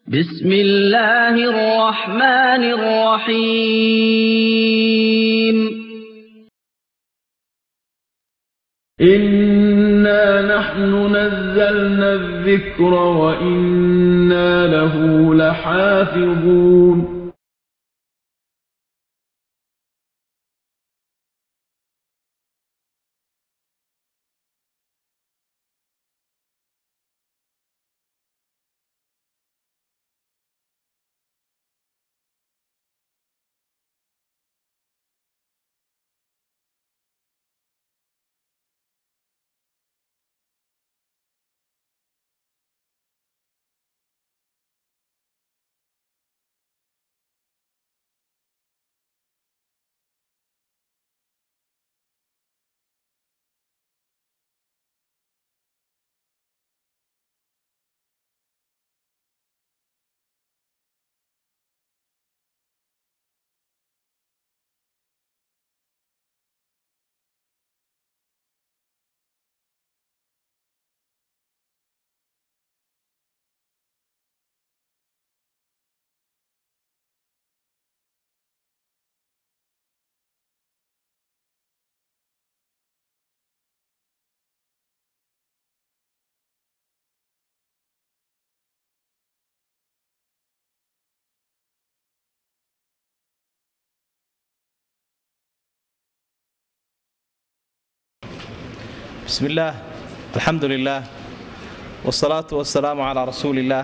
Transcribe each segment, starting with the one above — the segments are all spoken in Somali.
بسم الله الرحمن الرحيم إنا نحن نزلنا الذكر وإنا له لحافظون بسم الله الحمد لله والصلاة والسلام على رسول الله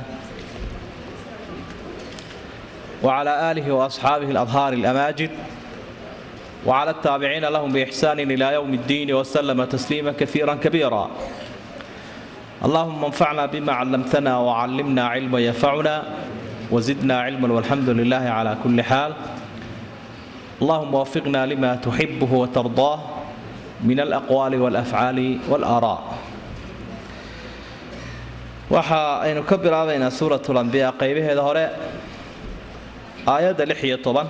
وعلى آله وأصحابه الأظهار الأماجد وعلى التابعين لهم بإحسان إلى يوم الدين وسلم تسليما كثيرا كبيرا اللهم انفعنا بما علمتنا وعلمنا علما ينفعنا وزدنا علما والحمد لله على كل حال اللهم وفقنا لما تحبه وترضاه min alaqwaali walafcaali walaaraa waxa aynu ka bilaabaynaa suurat lambiya qaybaheeda hore aayadda lix iyo toban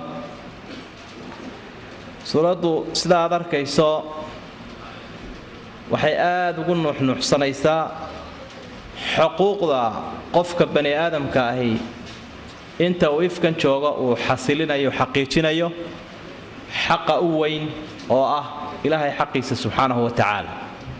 suuraddu sida aad arkayso waxay aada ugu nuuxnuuxsanaysaa xuquuqda qofka bani aadamka ahi inta uu ifkan jooga uu xasilinayo xaqiijinayo xaqa u weyn oo ah ilaahay xaqiisa subxaanahu wa tacaala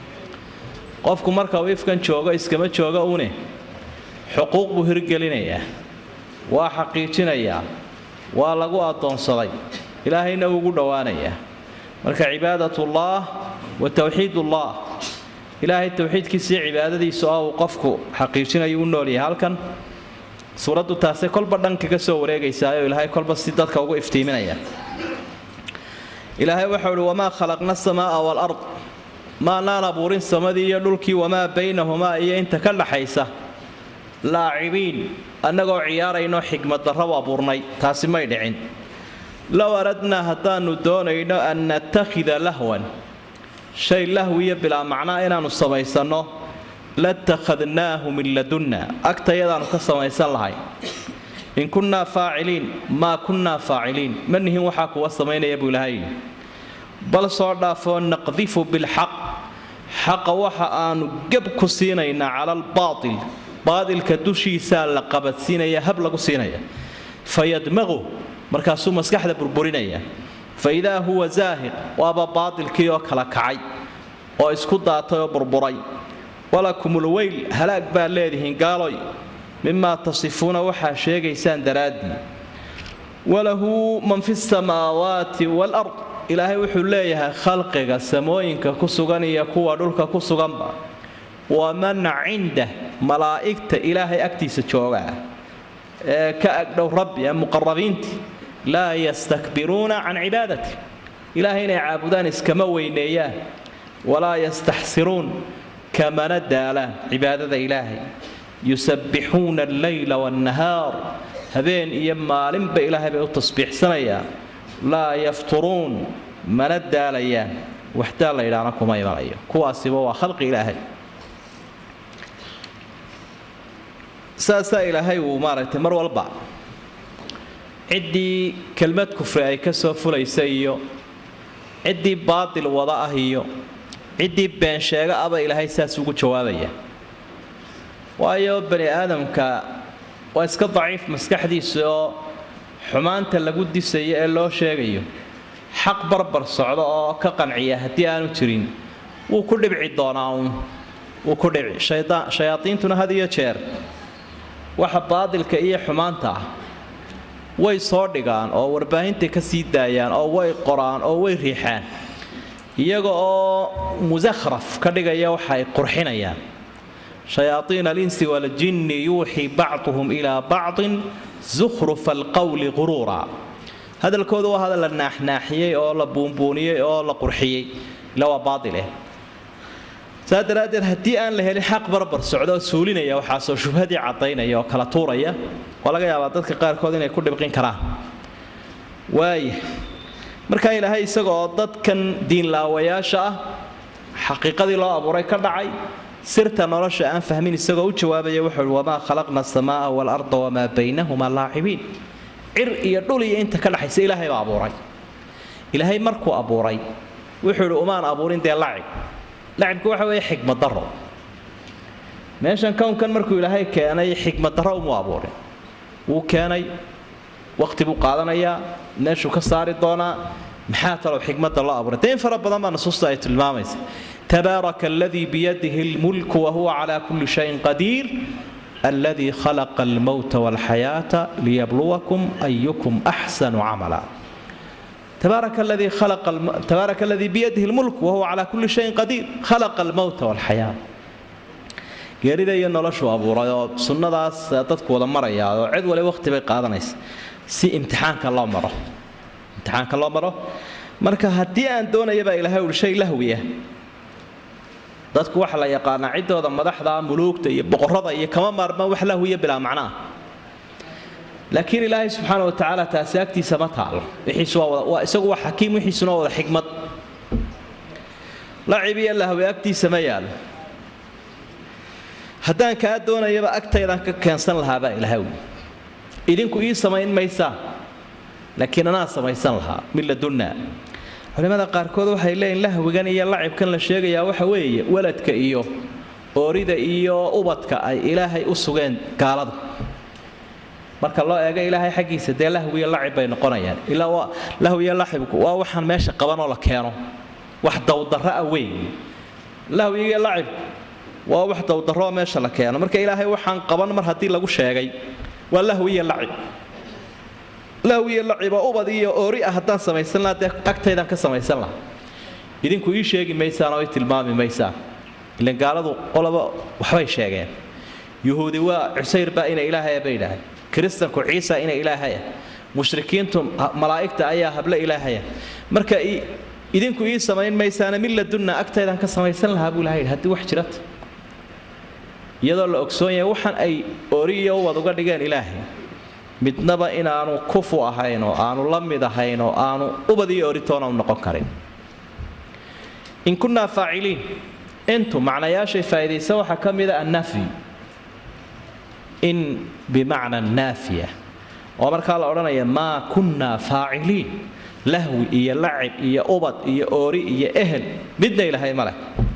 qofku marka uu ifkan joogo iskama jooga une xuquuq buu hirgelinayaa waa xaqiijinayaa waa lagu addoonsaday ilaahayna ugu dhowaanayaa marka cibaadatullaah wa towxiidullah ilaahay towxiidkiisiiyo cibaadadiisu ah uu qofku xaqiijinayo u noolyahay halkan suuraddu taasay kolba dhan kaga soo wareegaysaayoo ilaahay kolba si dadka ugu iftiiminaya ilaahay waxau uhi wamaa khalaqna asamaaa walard maanaan abuurin samadii iyo dhulkii wamaa baynahumaa iyo inta ka dhaxaysa laacibiin annagoo ciyaarayno xigmaddarra u abuurnay taasi may dhicin low aradnaa haddaannu doonayno an natakhida lahwan shay lahwiyo bilaa macnaa inaannu samaysanno latakhadnaahu min ladunna agtayadaannu ka samaysan lahay in kunnaa faaciliin maa kunnaa faaciliin ma nihin waxaa kuwa samaynaya buu ilahay bal soo dhaafoo naqdifu bilxaq xaqa waxa aanu geb ku siinaynaa cala albaatil baatilka dushiisaa la qabadsiinaya hab lagu siinaya fayadmaqu markaasuu maskaxda burburinaya fa idaa huwa zaahiq waaba baatilkii oo kala kacay oo isku daatay oo burburay walakumulweyl halaag baad leedihiin gaaloy mimaa tasifuuna waxaa sheegaysaan daraaddii walahu man fi samaawaati walard ilaahay wuxuu leeyahay khalqiga samooyinka ku sugan iyo kuwa dhulka ku suganba waman cindah malaa'igta ilaahay agtiisa joogaa ee ka agdhow rabbi ee muqarabiintii laa yastakbiruuna can cibaadati ilaahay inay caabudaan iskama weyneeyaan walaa yastaxsiruun kamana daalaan cibaadada ilaahay yusabbixuuna alleyla waannahaar habeen iyo maalinba ilaahay bay u tasbiixsanayaan laa yafturuun mana daalayaan waxdaa la yidhaahna kuma imanayo kuwaasiba waa khalqi ilaahay saasaa ilaahay uu maaragtay mar walba ciddii kelmad kufri ay ka soo fulaysa iyo ciddii baatil wada ah iyo ciddii been sheega aba ilaahay saas ugu jawaabaya waayo bani aadamka waa iska daciif maskaxdiisa oo xumaanta lagu disayo ee loo sheegayo xaq barbar socdo oo ka qanciya haddii aanu jirin wuu ku dhibci doonaa uun wuu ku dhici shayaadiintuna had iyo jeer waxa baadilka iyo xumaanta ah way soo dhigaan oo warbaahinta ka sii daayaan oo way qoraan oo way riixaan iyaga oo musakhraf ka dhigaya waxa ay qurxinayaan shayaaiina alinsi waljinni yuuxii bacduhum ilaa bacdin zukhrufa alqowli quruura hadalkooda waa hadal la naaxnaaxiyey oo la buunbuuniyey oo la qurxiyey ila waa baaileh saa daraaddeed haddii aan la helin xaq barbar socdo oo suulinaya waxaasoo shubhadii caddaynaya oo kala tuuraya waa laga yaabaa dadka qaarkood inay ku dhibqin karaan waaya markaa ilaahay isagaoo dadkan diinlaawayaasha ah xaqiiqadii loo abuuray ka dhacay sirta nolosha aan fahmin isagoo u jawaabaya wuxuu wamaa khalaqna asamaa waalarda wamaa baynahumaa laacibiin cir iyo dhul iyo inta ka dhaxaysa ilaahay baa abuuray ilaahay markuu abuuray wuxuu idhi umaan abuurin dee lacib lacibku waxa weeye xikmad daro meeshan kownkan markuu ilaahay keenay xikmad daro umuu abuurin wuu keenay waqti buu qaadanayaa meeshuu ka saari doonaa maxaa talow xikmadda loo abuuray dee in fara badan baa nusuusta ay tilmaamaysa tabaaraka aladii biyadihi lmulku wahuwa calaa kulli shayin qadiir aladii khalaqa almowta walxayaata liyabluwakum ayukum axsanu camala تبارك الذي خلق الم... تبارك الذي بيده الملك وهو على كل شيء قدير خلق الموت والحياة geerida iyo noloshu abuuray oo sunnadaas dadku wada maraya oo cid wali waqti bay qaadanaysa si imtixaanka loo maro imtixaanka loo maro marka haddii aan doonaya baa ilaahay ul shay lahwiya dadku waxa la yaqaanaa ciddooda madaxda muluugta iyo boqorada iyo kama maarmaan wax lahwiya bilaa macnaa laakiin ilaahay subxaana wa tacaala taasi agtiisa ma taalo wixiisu waa isagu waa xakiim wixiisuna waa wada xikmad lacib iyo lahwe agtiisa ma yaalo haddaan kaa doonayaba agtaydaan ka keensan lahaabaa ilaahay wi idinku ii samayn maysaa laakiin anaa samaysan lahaa min ladunna culimmada qaarkood waxay leeyihin lahwigan iyo lacibkan la sheegayaa waxa weeye waladka iyo oorida iyo ubadka ay ilaahay u sugeen gaaladu marka loo eego ilaahay xaggiisa dee lahwiyo lacib bay noqonayaan ilaa lahwiyo lacibku waa waxaan meesha qabanoo la keeno wax dawdarro ah weyn lahwiyo lacibku waa wax dawdarrooo meesha la keeno marka ilaahay waxaan qaban mar haddii lagu sheegay waa lahwiyo lacib lahwiyo laciboo ubad iyo oori ah haddaan samaysan lahaa dee agtaydaan ka samaysan lahaa idinku ii sheegi maysaan oo ii tilmaami maysaan ilan gaaladu qoloba waxbay sheegeen yuhuudi waa cusayr baa ina ilaahaya bay idhaahay kiristanku ciisa ina ilaahaya mushrikiintu malaa'igta ayaa hable ilaahaya marka idinku ii samayn maysaana min ladunna agtaydaan ka samaysan lahaa buu ilahay haddii wax jirata iyadoo la ogsoon yahay waxaan ay ori iyo ubad uga dhigeen ilaahay midnaba inaanu kufu ahayn oo aanu la mid ahayn oo aanu ubad iyo oritoona u noqon karin in kunnaa faaciliin intu macnayaashay faa'iidaysa waxaa ka mida annafyi in bimacna naafiya oo markaa la odhanaya maa kunnaa faaciliin lahwi iyo lacib iyo ubad iyo oori iyo ehel midna ilahay ma leh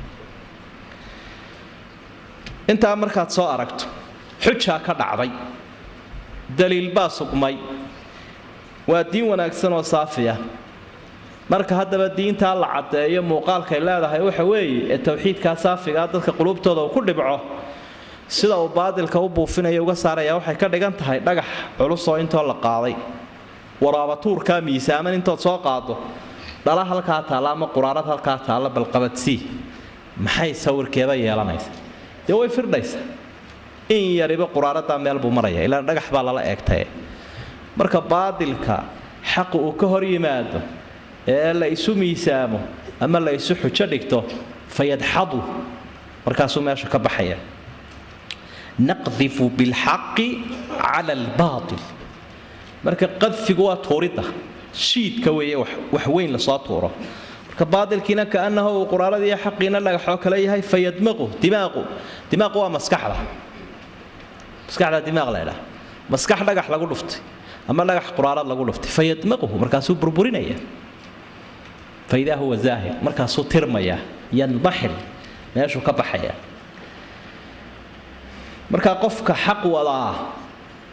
intaa markaad soo aragto xujaa ka dhacday daliil baa sugmay waa diin wanaagsan oo saafiya marka haddaba diintaa la caddeeyo muuqaalkay leedahay waxa weeye ee towxiidkaa saafigaa dadka qulubtooda uu ku dhibco sida uu baadilka u buufinaya uga saaraya waxay ka dhigan tahay dhagax culusoo intoo la qaaday waraabatuurkaa miisaaman intood soo qaado dhala halkaa taalla ama quraarad halkaa taalla balqabadsii maxay sawirkeeba yeelanaysa dee way firdhaysa in yariba quraaradaa meel buu maraya ilaa dhagax baa lala eegtaye marka baadilka xaqu uu ka hor yimaado ee la isu miisaamo ama la isu xujo dhigto fayadxadu markaasuu meesha ka baxaya naqdifu bilxaqi cala albaatil marka qadfigu waa tuuridda shiidka weeye wax weyn lasoo tuuro marka baadilkiina kaanahu uu quraaradii xaqiina dhagaxoo kale yahay fayadmaqu dimaaqu dimaaqu waa maskaxda maskaxda dimaaq la ydhaha maskax dhagax lagu dhuftay ama dhagax quraarad lagu dhuftay fayadmaquhu markaasuu burburinaya faidaa huwa zaahir markaasuu tirmaya yanbaxil meeshuu ka baxaya markaa qofka xaq wadaa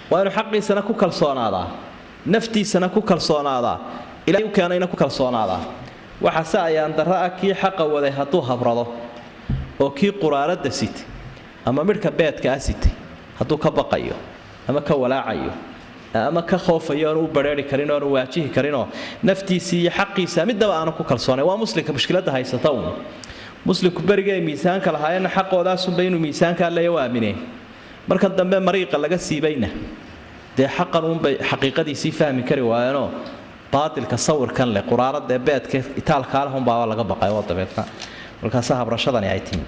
waa inuu xaqiisana ku kalsoonaadaa naftiisana ku kalsoonaadaa ilahay u keenayna ku kalsoonaadaa waxaase ayaan darro ah kii xaqa waday hadduu habrado oo kii quraaradda sitay ama midhka beedkaa sitay hadduu ka baqayo ama ka walaacayo ama ka khoofayo oonu u bareeri karin oonu waajihi karinoo naftiisii iyo xaqiisa midnaba aanu ku kalsoonay waa muslimka mushkiladda haysata uun muslimku beriga ay miisaanka lahaayeenna xaqoodaasunba inuu miisaankaa leeya u aamineen marka dambe mariiqa laga siibayna dee xaqan uunbay xaqiiqadiisii fahmi kari waayeenoo baatilka sawirkan leh quraarada ee beedka itaalkaaleh unbaaba laga baqay oo dabeedna markaasa habrashadani ay timi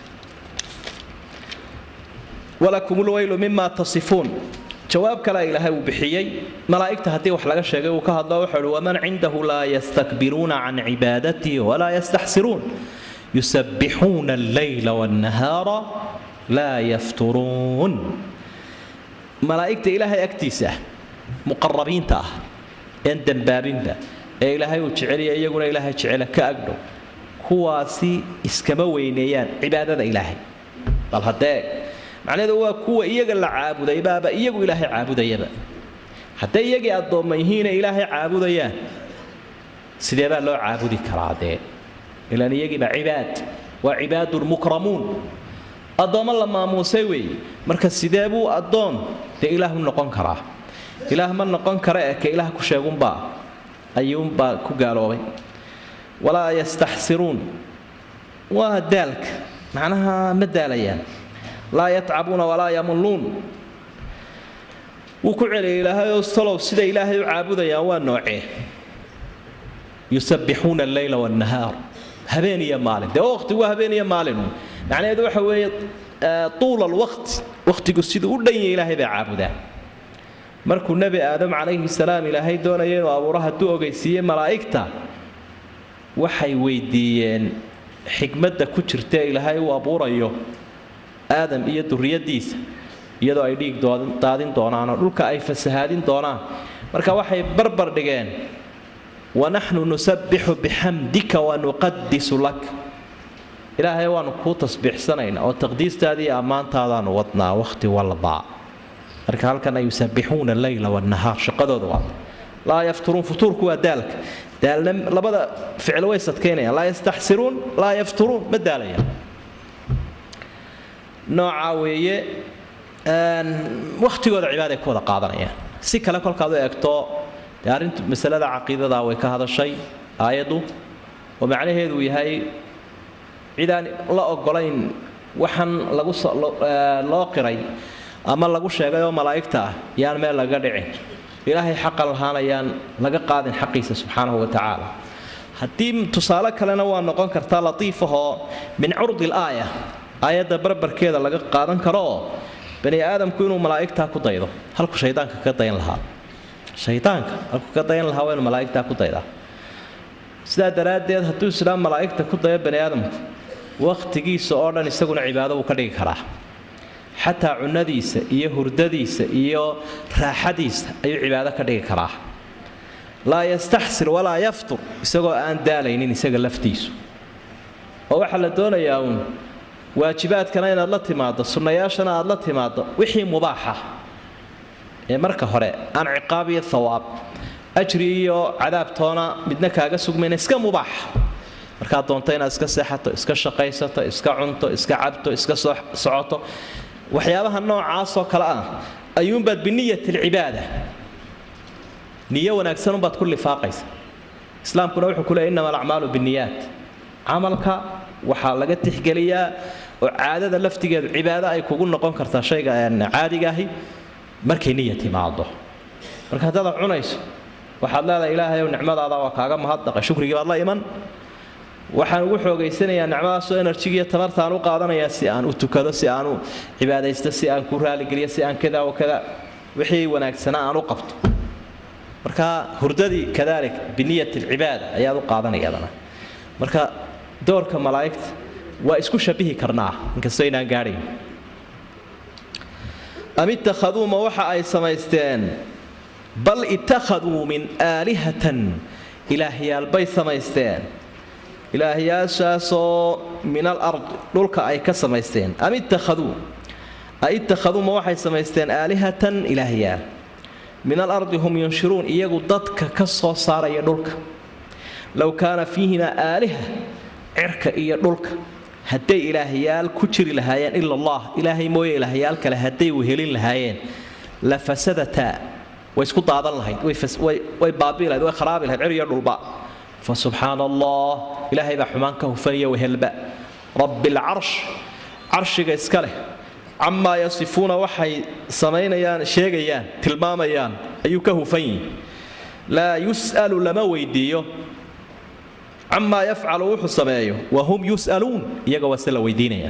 walakum lweylu mima tasifuun jawaab kale ilaahay uu bixiyey malaa'igta haddii wax laga sheegay uu ka hadlo wuxuu uhi waman cindahu laa yastakbiruuna can cibaadatihi walaa yastaxsiruun yusabbixuuna alleyla waannahaara laa yafturuun malaa'igta ilaahay agtiisa ah muqarabiinta ah een dembaabinba ee ilaahay uu jeceliya iyaguna ilaahay jecela ka agdhow kuwaasi iskama weyneeyaan cibaadada ilaahay bal haddee macnaheedu waa kuwa iyaga la caabuday baaba iyagu ilaahay caabudayaba hadday iyagii addoomma yihiina ilaahay caabudayaan sidee baa loo caabudi karaa dee ilaan iyagiiba cibaad waa cibaadun mukramuun addoommo la maamuusay weeye marka sidee buu addoon dee ilaahu noqon karaa ilaah ma noqon kara ee ka ilaah ku sheegunbaa ayuunbaa ku gaaloobay walaa yastaxsiruun waa daalka macnaha ma daalayaan laa yatcabuuna walaa yamulluun wuu ku celiyay ilaahay oo salow sida ilaahay u caabudayaan waa noocee yusabbixuuna alleyla waannahaar habeen iyo maalin dee waqti waa habeen iyo maalinu macnaheedu waxa weeye tuula alwaqti waqtigu siduu u dhan yahay ilaahay bay caabudaan markuu nebi aadam calayhi salaam ilaahay doonaya inuu abuuro hadduu ogeysiiyey malaa'igta waxay weydiiyeen xikmadda ku jirta ilaahay uu abuurayo aadam iyo duriyadiisa iyadoo ay dhiig daadin doonaanoo dhulka ay fasahaadin doonaan marka waxay barbar dhigeen wanaxnu nusabbixu bixamdika wanuqadisu lak ilaahay waanu kuu tasbiixsanaynaa oo taqdiistaadii ammaantaadaanu wadnaa wakhti walba marka halkana yusabbixuuna alleyla wannahaar shaqadooda waa laa yafturuun futuurku waa daalka daalna labada ficil way sadkaynayaan laa yastaxsiruun laa yafturuun ma daalayaan noocaa weeye wakhtigooda cibaaday ku wada qaadanayaan si kale kolkaad u eegto dee arrintu masalada caqiidada way ka hadashay aayaddu oo macnaheedu yahay cidaan la ogolayn waxaan lagu loo qiray ama lagu sheegay oo malaa'igta ah yaan meel laga dhicin ilaahay xaqa lahaanayaan laga qaadin xaqiisa subxaanahu wa tacaala haddii tusaale kalena waa noqon kartaa latiifahoo min curdi laaya aayadda barbarkeeda laga qaadan karo oo bani aadamku inuu malaa'igtaa ku daydo halku shaydaanka ka dayan lahaa shaydaanka halku ka dayan lahaa waa inuu malaa'igtaa ku daydaa sidaa daraaddeed hadduu islaam malaa'igta ku dayo bani aadamku wakhtigiisa oo dhan isaguna cibaado uu ka dhigi karaa xataa cunadiisa iyo hurdadiisa iyo raaxadiisa ayuu cibaado ka dhigi karaa laa yastaxsir walaa yaftur isagoo aan daalaynin isaga laftiisu oo waxaa la doonayaa uun waajibaadkana inaad la timaaddo sunnayaashana aad la timaaddo wixii mubaaxa ee marka hore aan ciqaab iyo hawaab ajri iyo cadaabtoona midna kaaga sugmayna iska mubaaxa markaad doonto inaad iska seexato iska shaqaysato iska cunto iska cabto iska socoto waxyaabaha noocaasoo kale ah ayuunbaad biniyat alcibaada niyo wanaagsan unbaad ku lifaaqaysa islaamkuna wuxuu ku leeyay innama alacmaalu binniyaat camalka waxaa laga tixgeliyaa oo caadada laftigeedu cibaado ay kugu noqon kartaa shayga caadiga ahi markay niya timaado marka haddaad cunayso waxaad leedahay ilaahayow nicmadaada waa kaaga mahadnaqay shukrigii baad la iman waxaan ugu xoogaysanayaa nicmadaasoo enerjigiiyo tamartaan u qaadanayaa si aan u tukado si aan u cibaadaysto si aan ku raaligeliyo si aan kada o kada wixii wanaagsanaa aan u qabto marka hurdadii kadalik biniyat alcibaada ayaad u qaadanayadana marka doorka malaa'igta waa isku shabihi karnaa inkastoo inaan gaadhayn am ittakhaduuma waxa ay samaysteen bal ittakhaduu min aalihatan ilaahyaalbay samaysteen ilaahyaashaasoo min al ard dhulka ay ka samaysteen am ittakhaduu aittakhaduu ma waxay samaysteen aalihatan ilaahyaal min alardi hum yunshiruun iyagu dadka ka soo saaraya dhulka low kaana fiihimaa aaliha cirka iyo dhulka hadday ilaahyaal ku jiri lahaayeen ila allah ilaahay mooye ilaahyaal kale hadday wehelin lahaayeen la fasadataa way isku daadan lahayd way baabii lahayd way kharaabi lahayd cir iyo dhulba fa subxaana allah ilaahay baa xumaan ka hufanaya wehelba rabbi alcarsh carshiga iska leh camaa yasifuuna waxay samaynayaan sheegayaan tilmaamayaan ayuu ka hufan yihi laa yus'alu lama weydiiyo camaa yafcalu wuxuu sameeyo wa hum yus'aluun iyaga waa se la weydiinaya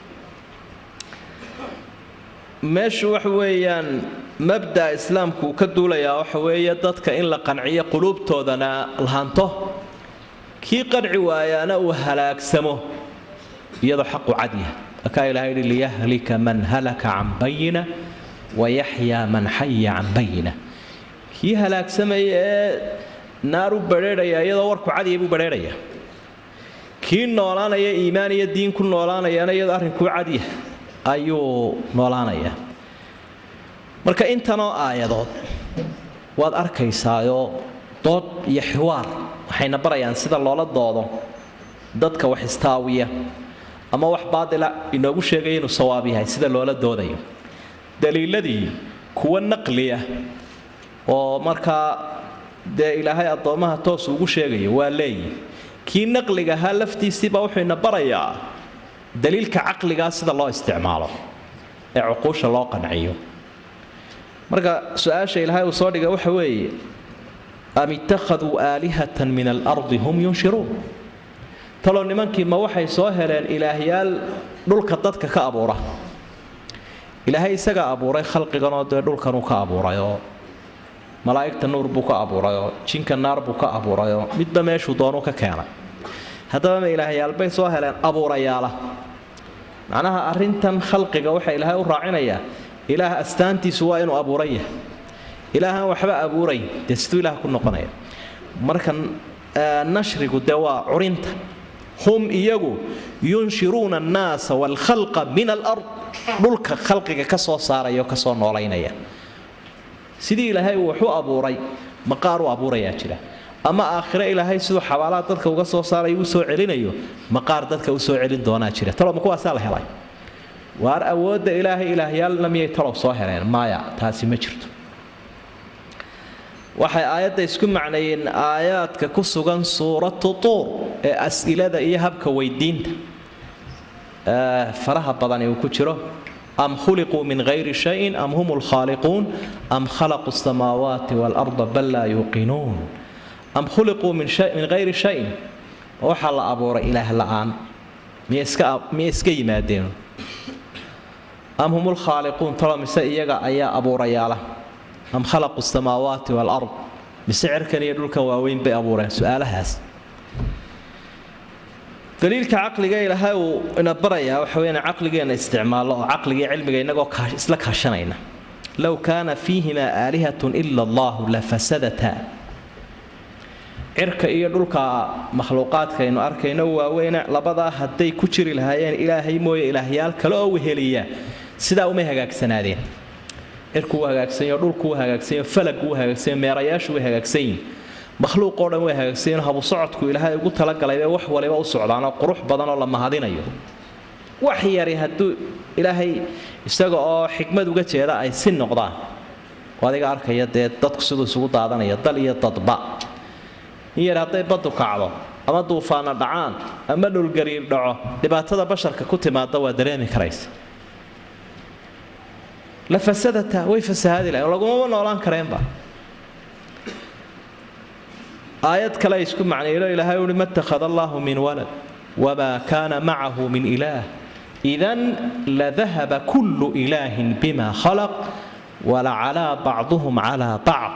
meeshu waxa weeyaan mabda'a islaamku uu ka duulayaa waxa weeye dadka in la qanciyo quluubtoodana lahanto kii qanci waayaana uu halaagsamo iyadoo xaqu cadyaha akaa ilahay yihi liyahlika man halaka can bayina wayaxyaa man xaya can bayina kii halaagsamaya ee naar u badheedhaya iyadoo warku cadiya buu badheedhaya kii noolaanaya iimaan iyo diin ku noolaanayana iyadoo arrinkuu cadya ayuu noolaanaya marka intanoo aayadood waad arkaysaayoo dood iyo xiwaar waxayna barayaan sida loola doodo dadka wax istaawiya ama wax baadila inoogu sheegaya inuu sawaab yahay sida loola doodayo daliiladii kuwa naqliya oo markaa dee ilaahay addoommaha toos ugu sheegayo waa leeyi kii naqliga ahaa laftiisiibaa wuxuu ina barayaa daliilka caqligaa sida loo isticmaalo ee cuquusha loo qanciyo marka su-aasha ilaahay uu soo dhigay waxa weeye am ittakhaduu aalihatan min alardi hum yunshiruun talow nimankii ma waxay soo heleen ilaahyaal dhulka dadka ka abuura ilaahay isagaa abuuray khalqiganoo dee dhulkanuu ka abuurayoo malaa'igta nuur buu ka abuurayoo jinka naar buu ka abuurayoo midba meeshuu doonuu ka keenay haddaba ma ilaahyaalbay soo heleen abuurayaala macnaha arrintan khalqiga waxa ilaahay u raacinayaa ilaah astaantiisu waa inuu abuuran yahay ilaahaan waxba abuurayn dee siduu ilaah ku noqonaya marka nashrigu dee waa curinta hum iyagu yunshiruuna annaasa waalkhalqa min alard dhulka khalqiga ka soo saaraya oo kasoo noolaynaya sidii ilaahay uu wax u abuuray maqaar u abuurayaa jira ama aakhire ilaahay siduu xabaalaha dadka uga soo saarayo u soo celinayo maqaar dadka u soo celin doonaa jira taloma kuwaasaa la helay waar awoodda ilaahay ilaahyaalna miyay talow soo heleen maaya taasi ma jirto waxay aayadda isku macneeyeen aayaadka ku sugan suuratu tuur ee as'ilada iyo habka weydiinta faraha badani uu ku jiro am khuliquu min hayri shayin am hum lkhaaliquun am khalaquu samaawaati waalarda bal laa yuuqinuun am khuliquu min hayri shayin waxaa la abuuray ilaah la'aan miyay iska yimaadeen am hum lkhaaliquun talo mise iyaga ayaa abuurayaala am khalaquu samaawaati waalard mise cirkan iyo dhulkan waaweyn bay abuureen su-aalahaas daliilka caqliga ilaahay uu ina barayaa waxa weya caqligeenna isticmaallo oo caqligii cilmiga innagoo isla kaashanayna low kaana fiihimaa aalihatun ila allahu la fasadata cirka iyo dhulka makhluuqaadkaaynu arkayno waaweyne labadaa hadday ku jiri lahaayeen ilaahay mooye ilaahyaal kale oo weheliya sidaa umay hagaagsanaadeen cirku wuu hagaagsanyo dhulku wuu hagaagsanyo falagu wuu hagaagsanyo meerayaashu way hagaagsan yihin makhluuqoo dhan way hagaagsanyiin habu socodku ilaahay ugu talagalayba wax waliba u socdaanoo qurux badan oo la mahadinayo wax yari hadduu ilaahay isaga oo xikmad uga jeeda ay si noqdaan oo adiga arkaya dee dadku siduu isugu daadanaya dal iyo dadba in yar hadday baddu kacdo ama duufaana dhacaan ama dhulgariir dhaco dhibaatada basharka ku timaada waa dareemi karaysa la fasadata way fasahaadi lahayn lagumaba noolaan kareenba aayad kale isku macnaylo ilaahay uhi ma ttakhada allahu min walad wamaa kaana macahu min ilaah idan ladahaba kullu ilaahin bima khalaq walacalaa bacduhum calaa bacd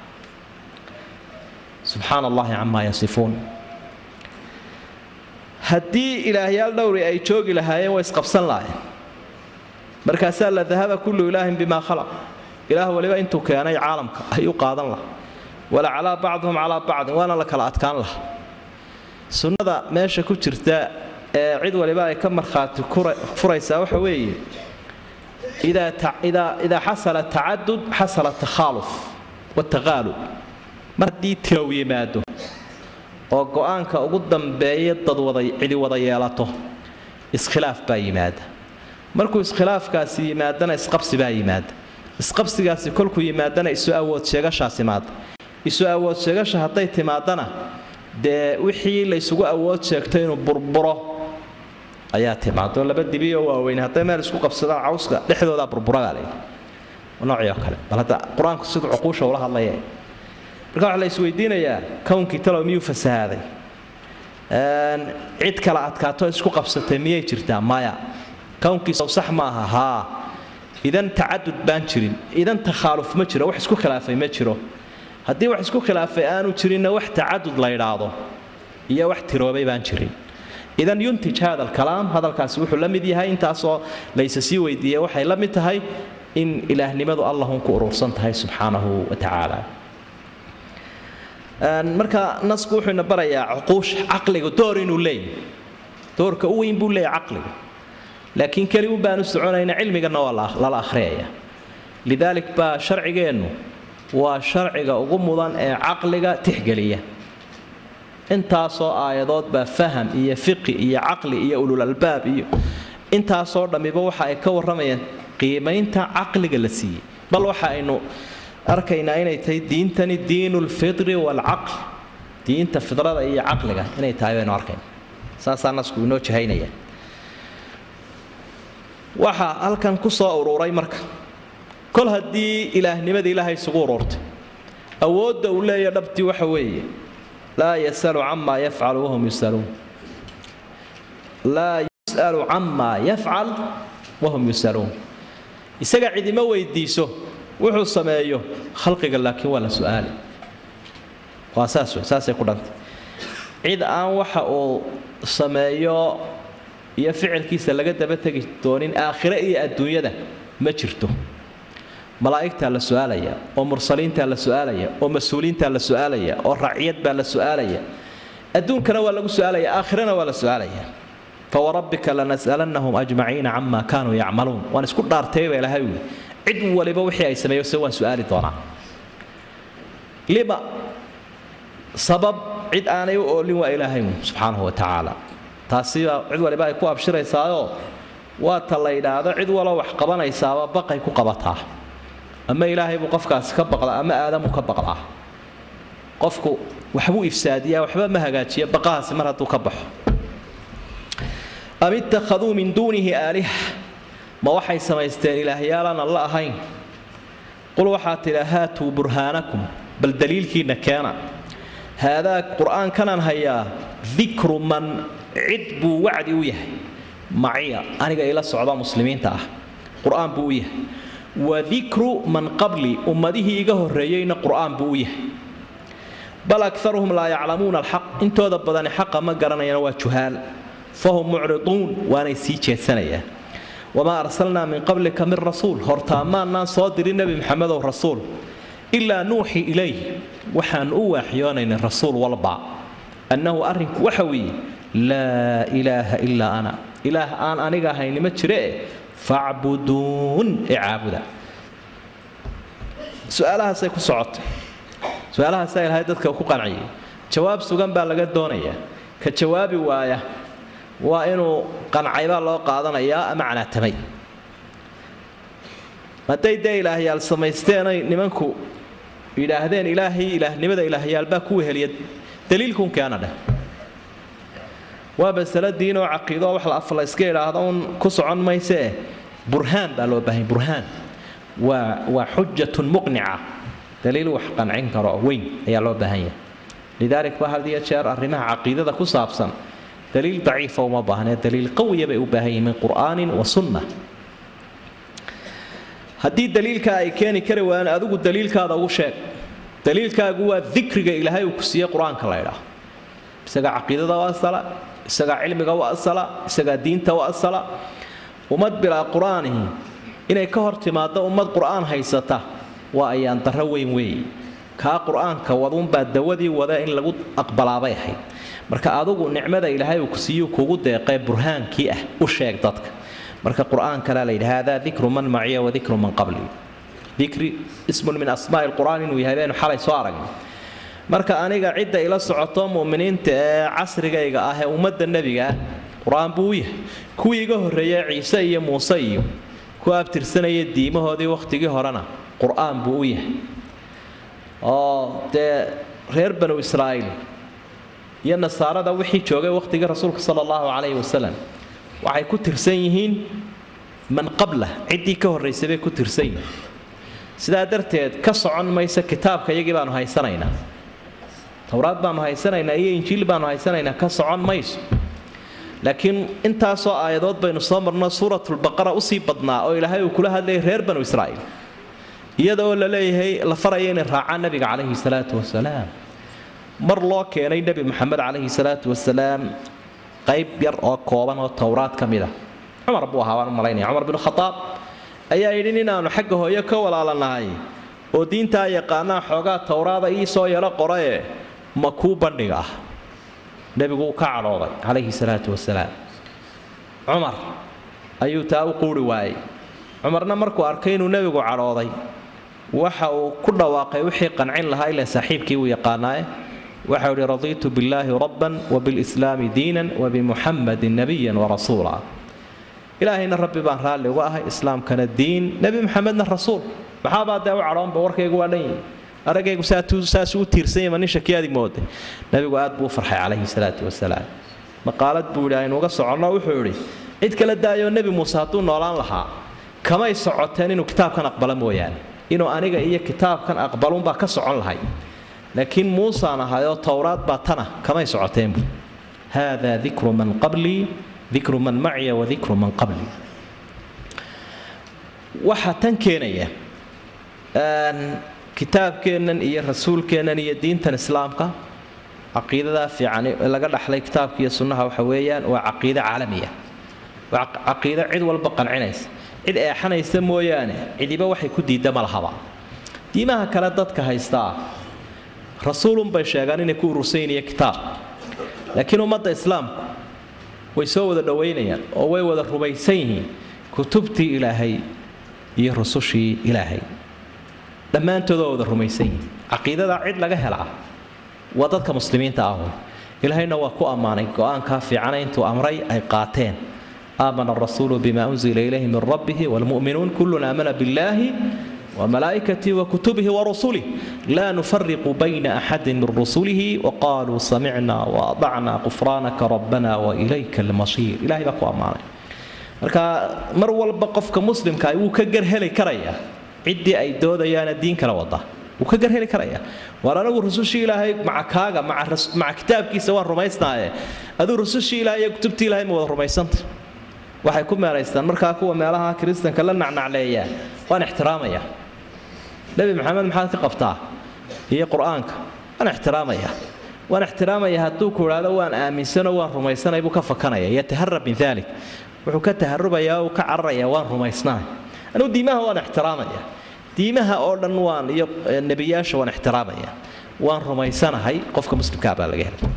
subxaana allahi camaa yasifuun haddii ilaahyaal dhowri ay joogi lahaayeen way isqabsan lahayn markaasaa la dahaba kullu ilaahin bimaa khalaq ilaah waliba intuu keenay caalamka ayuu qaadan laha wala calaa bacduhum calaa bacdin waana la kala adkaan laha sunnada meesha ku jirta ee cid waliba ay ka markhaati furaysaa waxa weeye idaa xasala tacadud xasala takhaaluf wataqaalub mar haddii tirow yimaado oo go-aanka ugu dambeeya dad wada cidi wada yeelato iskhilaaf baa yimaada markuu iskhilaafkaasi yimaadana isqabsi baa yimaada isqabsigaasi kolkuu yimaadana isu awood sheegashaa timaada isu awood sheegasha hadday timaadana dee wixii laysugu awood sheegto inuu burburo ayaa timaado laba dibioo waaweyn hadday meel isku qabsadaan cawska dhexdoodaa burburagaa le noocii oo kale bal hadda qur-aanku siduu cuquusha ula hadlaya marka waxaa la isweydiinayaa kownkii talow miyuu fasahaaday cid kala adkaato isku qabsatay miyay jirtaa maya kownkiisa sax maaha haa idan tacadud baan jirin idan takhaaluf ma jiro wax isku khilaafay ma jiro haddii wax isku khilaafay aanu jirinna wax tacadud la ydhaahdo iyo wax tiroobay baan jirin idan yuntij hada alkalaam hadalkaasi wuxuu la mid yahay intaasoo layse sii weydiiyey waxay la mid tahay in ilaahnimadu allahun ku urursan tahay subxaanahu wa tacaala marka nasku wuxuu ina barayaa cuquusha caqliga door inuu leeyahy doorka u weyn buu leeyahy caqliga laakiin keli un baanu soconayna cilmigana waa lala akhriyaya lidaalik baa sharcigeennu waa sharciga ugu mudan ee caqliga tixgeliya intaasoo aayadood baa faham iyo fiqi iyo caqli iyo ulul albaab iyo intaasoo dhammiba waxa ay ka warramayaan qiimaynta caqliga la siiyey bal waxa aynu arkaynaa inay tahay diintani diinu lfitri waalcaql diinta fidrada iyo caqliga inay tahay baynu arkayna saasaa nasku inoo jahaynaya waxaa halkan ku soo ururay marka kol haddii ilaahnimadii ilaahay isugu ururtay awoodda uu leeya dhabtii waxa weeye laa yasalu camaa yafcalu wahum yusaluun laa yus'alu camaa yafcal wahum yusaluun isaga cidima weydiiso wuxuu sameeyo khalqiga laakiin waa la su'aali waa saas wey saasay ku dhantay cid aan waxa uu sameeyo iyo ficilkiisa laga daba tegi doonin aakhire iyo adduunyada ma jirto malaa'igtaa la su'aalaya oo mursaliintaa la su'aalaya oo mas-uuliintaa la su'aalaya oo raciyad baa la su'aalaya adduunkana waa lagu su'aalaya aakhirana waa la su'aalaya fawarabbika lanas'alannahum ajmaciina camaa kaanuu yacmaluun waan isku dhaartay baa ilaahay wuli cid waliba wixii ay sameeyo se waan su'aali doonaa lima sabab cid aanay u oolin waa ilaahay subxaanahu wa tacaala taasiba cid waliba ay ku abshiraysaayoo waa ta la yidhaahdo cid walo wax qabanaysaaba baqay ku qabataa ama ilaahay buu qofkaasi ka baqdaa ama aadamuu ka baqdaa qofku waxbuu ifsaadiyaa waxba ma hagaajiya baqahaasi mar hadduu ka baxo am ittakhaduu min duunihi aaliha ma waxay samaysteen ilaahyaalaan alla ahayn qul waxaa tidha haatuu burhaanakum bal daliilkiinna keena haadaa qur'aankanaan hayaa dikru man cid buu wacdi u yahay maciya aniga ila socda muslimiinta ah qur'aan buu u yahay wa dikru man qabli ummadihii iga horreeyeyna qur'aan buu u yahay bal akaruhum laa yaclamuuna alxaq intooda badani xaqa ma garanayana waa juhaal fahum mucriduun waanay sii jeedsanayaan wamaa arsalnaa min qablika min rasuul hortaa maannaan soo dirin nebi maxamedow rasuul ilaa nuuxi ilayh waxaan u waaxyoonaynay rasuul walba annahu arrinku waxa weeye laa ilaaha ilaa ana ilaah aan aniga ahayni ma jiree facbuduun ee caabuda su-aalahaasay ku socotay su-aalahaasaa ilahay dadka ku qanciyay jawaab sugan baa laga doonayaa ka jawaabi waaya waa inuu qancaybaa loo qaadanayaa ama canaatamay hadday dee ilaahyaal samaysteenay nimanku yidhaahdeen ilaahay ilaahnimada ilaahyaalbaa ku weheliya daliilkun keena dheh waa masalo diinoo caqiidooo wax la af la iska idhaahdo un ku socon maysee burhaan baa loo baahanya burhaan waa waa xujatun muqnica daliil wax qancin karo weyn ayaa loo baahan yahay lidaalik ba had iyo jeer arrimaha caqiidada ku saabsan daliil daciifa uma baahnee daliil qawiya bay u baahan yihiin min qur'aanin wa sunna haddii daliilkaa ay keeni kari waayaan adigu daliilkaada ugu sheeg daliilkaagu waa dikriga ilaahay uu ku siiyey qur-aanka la ydhaah isagaa caqiidada u asala isagaa cilmiga u asala isagaa diinta u asala ummad bilaa qur-aanihi inay ka hor timaaddo ummad qur-aan haysata waa ayaan darro weyn weeye kaa qur-aanka waduunbaa dawadii wada in lagu aqbalaabay ahayd marka adugu nicmada ilaahay uu ku siiyu kugu deeqee burhaankii ah u sheeg dadka marka qur-aan kalea la yidhi haadaa dikru man maciya wa dikru man qabli dikri ismun min asmaa'i lqur'aan inuu yahay baynu xalay soo aragnay marka aniga cidda ila socoto mu'miniinta ee casrigayga ah ee ummadda nebigaa qur-aan buu u yahay kuwii iga horreeyey ciise iyo muuse iyo ku abtirsanaya diimahoodii wakhtigii horena qur-aan buu u yahay oo dee reer banu israa'iil iyo nasaarada wixii joogay wakhtigii rasuulka sala allahu calayhi wasalam waxay ku tirsan yihiin man qabla ciddii ka horraysay bay ku tirsan yihiin sidaa darteed ka socon mayso kitaabka iyagii baanu haysanaynaa towraad baanu haysanaynaa iyo injiil baanu haysanaynaa ka socon mayso laakiin intaasoo aayadood baynu soo marno suuratulbaqara usii badnaa oo ilaahay uu kula hadlayay reer banu israa'iil iyada oo la leeyahay la faraya inay raacaan nabiga calayhi salaatu wasalaam mar loo keenay nebi maxamed calayhi salaatu wasalaam qayb yar oo kooban oo towraad ka mid ah cumar buu ahaa waan u malaynaya cumar binu khadaab ayaa yidhi inaannu xagga hooyo ka walaalanahay oo diintaa yaqaanaa xoogaa towraada ii soo yaro qoraye ma kuu bandhiga ah nebigu uu ka cadhooday calayhi salaatu wasalaam cumar ayuu taa u quuri waayey cumarna markuu arkay inuu nebigu cadhooday waxa uu ku dhawaaqay wixii qancin lahaa ilaa saaxiibkii uu yaqaanaaye waxau idhi radiitu billaahi rabban wabilslaami diinan wabimuxamadin nabiyan warasuula ilaahayna rabbi baan raalli uga ahay islaamkana diin nebi maxamedna rasuul maxaabaa dee u cadhoonba warkaygu waa dhan yihi aragaygu saasuu u tiirsanyama nin shakiyaadi mooda nebigu aad buu u farxay calayhi salaatu wasalaam maqaalad buu yidhi aynuuga soconno wuxuu idhi cid kala daayoo nebi muuse hadduu noolaan lahaa kamay socoteen inuu kitaabkan aqbala mooyaane inuu aniga iyo kitaabkan aqbalunbaa ka socon lahay laakiin muusaan ahayoo towraad baa tana kamay socoteen buu haadaa dikru man qablii dikru man maciya wa dikru man qablii waxaa tan keenaya kitaabkeennan iyo rasuulkeennan iyo diintan islaamka caqiidadaa fiican laga dhaxlay kitaabka iyo sunnaha waxa weeyaan waa caqiide caalamiya waa caqiido cid walba qancinaysa cid eexanaysa mooyaane cidiba waxay ku diidda ma lahaba diimaha kale dadka haystaa rasuulunbay sheegaan inay ku urursan yihiin iyo kitaab laakiin ummadda islaamku way soo wada dhowaynayaan oo way wada rumaysan yihiin kutubtii ilaahay iyo rusushii ilaahay dhammaantood waa wada rumaysan yihiin caqiidadaa cid laga helaa waa dadka muslimiinta ahun ilaahayna waa ku ammaanay go-aankaa fiicana intuu amray ay qaateen aamana arasuulu bima unzila ilayhi min rabbihi waalmu'minuun kullun aamana billaahi وملائكته وكتبه ورسله لا نفرق بين أحد من رسله وقالوا سمعنا وأطعنا غفرانك ربنا وإليك المصير إلهي بقوا أمانة marka mar walba qofka muslimka wuu ka garheli karaya ciddii ay doodayaana diin kala wada wuu ka garheli karaya waar anagu rusushii ilaahay maca kaaga maca kitaabkiisa waan rumaysnaaye aduu rusushii ilaahay iyo kutubtii ilaahay ma wada rumaysanta waxay ku meelaystaan markaa kuwa meelaha kiristanka la nacnacleeya waan ixtiraamaya nebi maxamed maxaad ka qabtaa iyo qur-aanka waan ixtiraamaya waan ixtiraamaya hadduu ku idhaahdo waan aaminsanoo waan rumaysanay buu ka fakanaya yataharab min dalik wuxuu ka taharubayaa uu ka cararaya waan rumaysnahay anugu diimaha waan ixtiraamaya diimaha oo dhan waan iyo nebiyaasha waan ixtiraamaya waan rumaysanahay qofka muslimkaa baa laga helay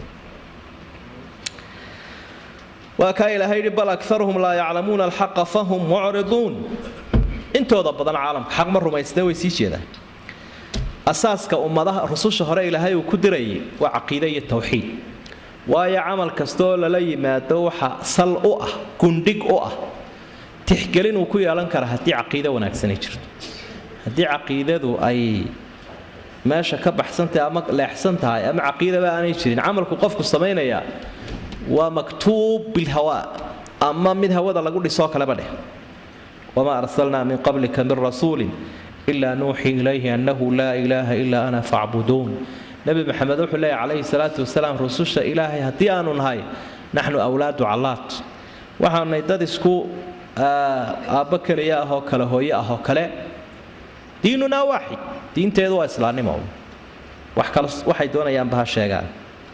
waa kaa ilaahay yidhi bal akaruhum laa yaclamuuna alxaqa fahum mucriduun intooda badan caalamka xaq ma rumaysteen way sii jeedaan asaaska ummadaha rususha hore ilaahay uu ku dirayay waa caqiide iyo tawxiid waayo camal kastaoo lala yimaado waxa sal u ah gundhig u ah tixgelin uu ku yeelan kara haddii caqiide wanaagsani jirto haddii caqiidadu ay meesha ka baxsantahay ama leexsan tahay ama caqiidaba aanay jirin camalku qofku samaynayaa waa maktuub bilhawaa ama mid hawada lagu dhisoo kaleba dheh wamaa arsalnaa min qablika min rasuulin ilaa nuuxii ilayhi annahu laa ilaaha ilaa ana facbuduun nebi maxamed wuxuu leeyahy calayhi salaatu wasalaam rususha ilaahay haddii aanu nahay naxnu awlaadu callaad waxaanay dad isku aabbo keliya ahoo kale hooye ahoo kale diinunaa waaxid diinteedu waa islaannimo wax kale waxay doonayaanba ha sheegaan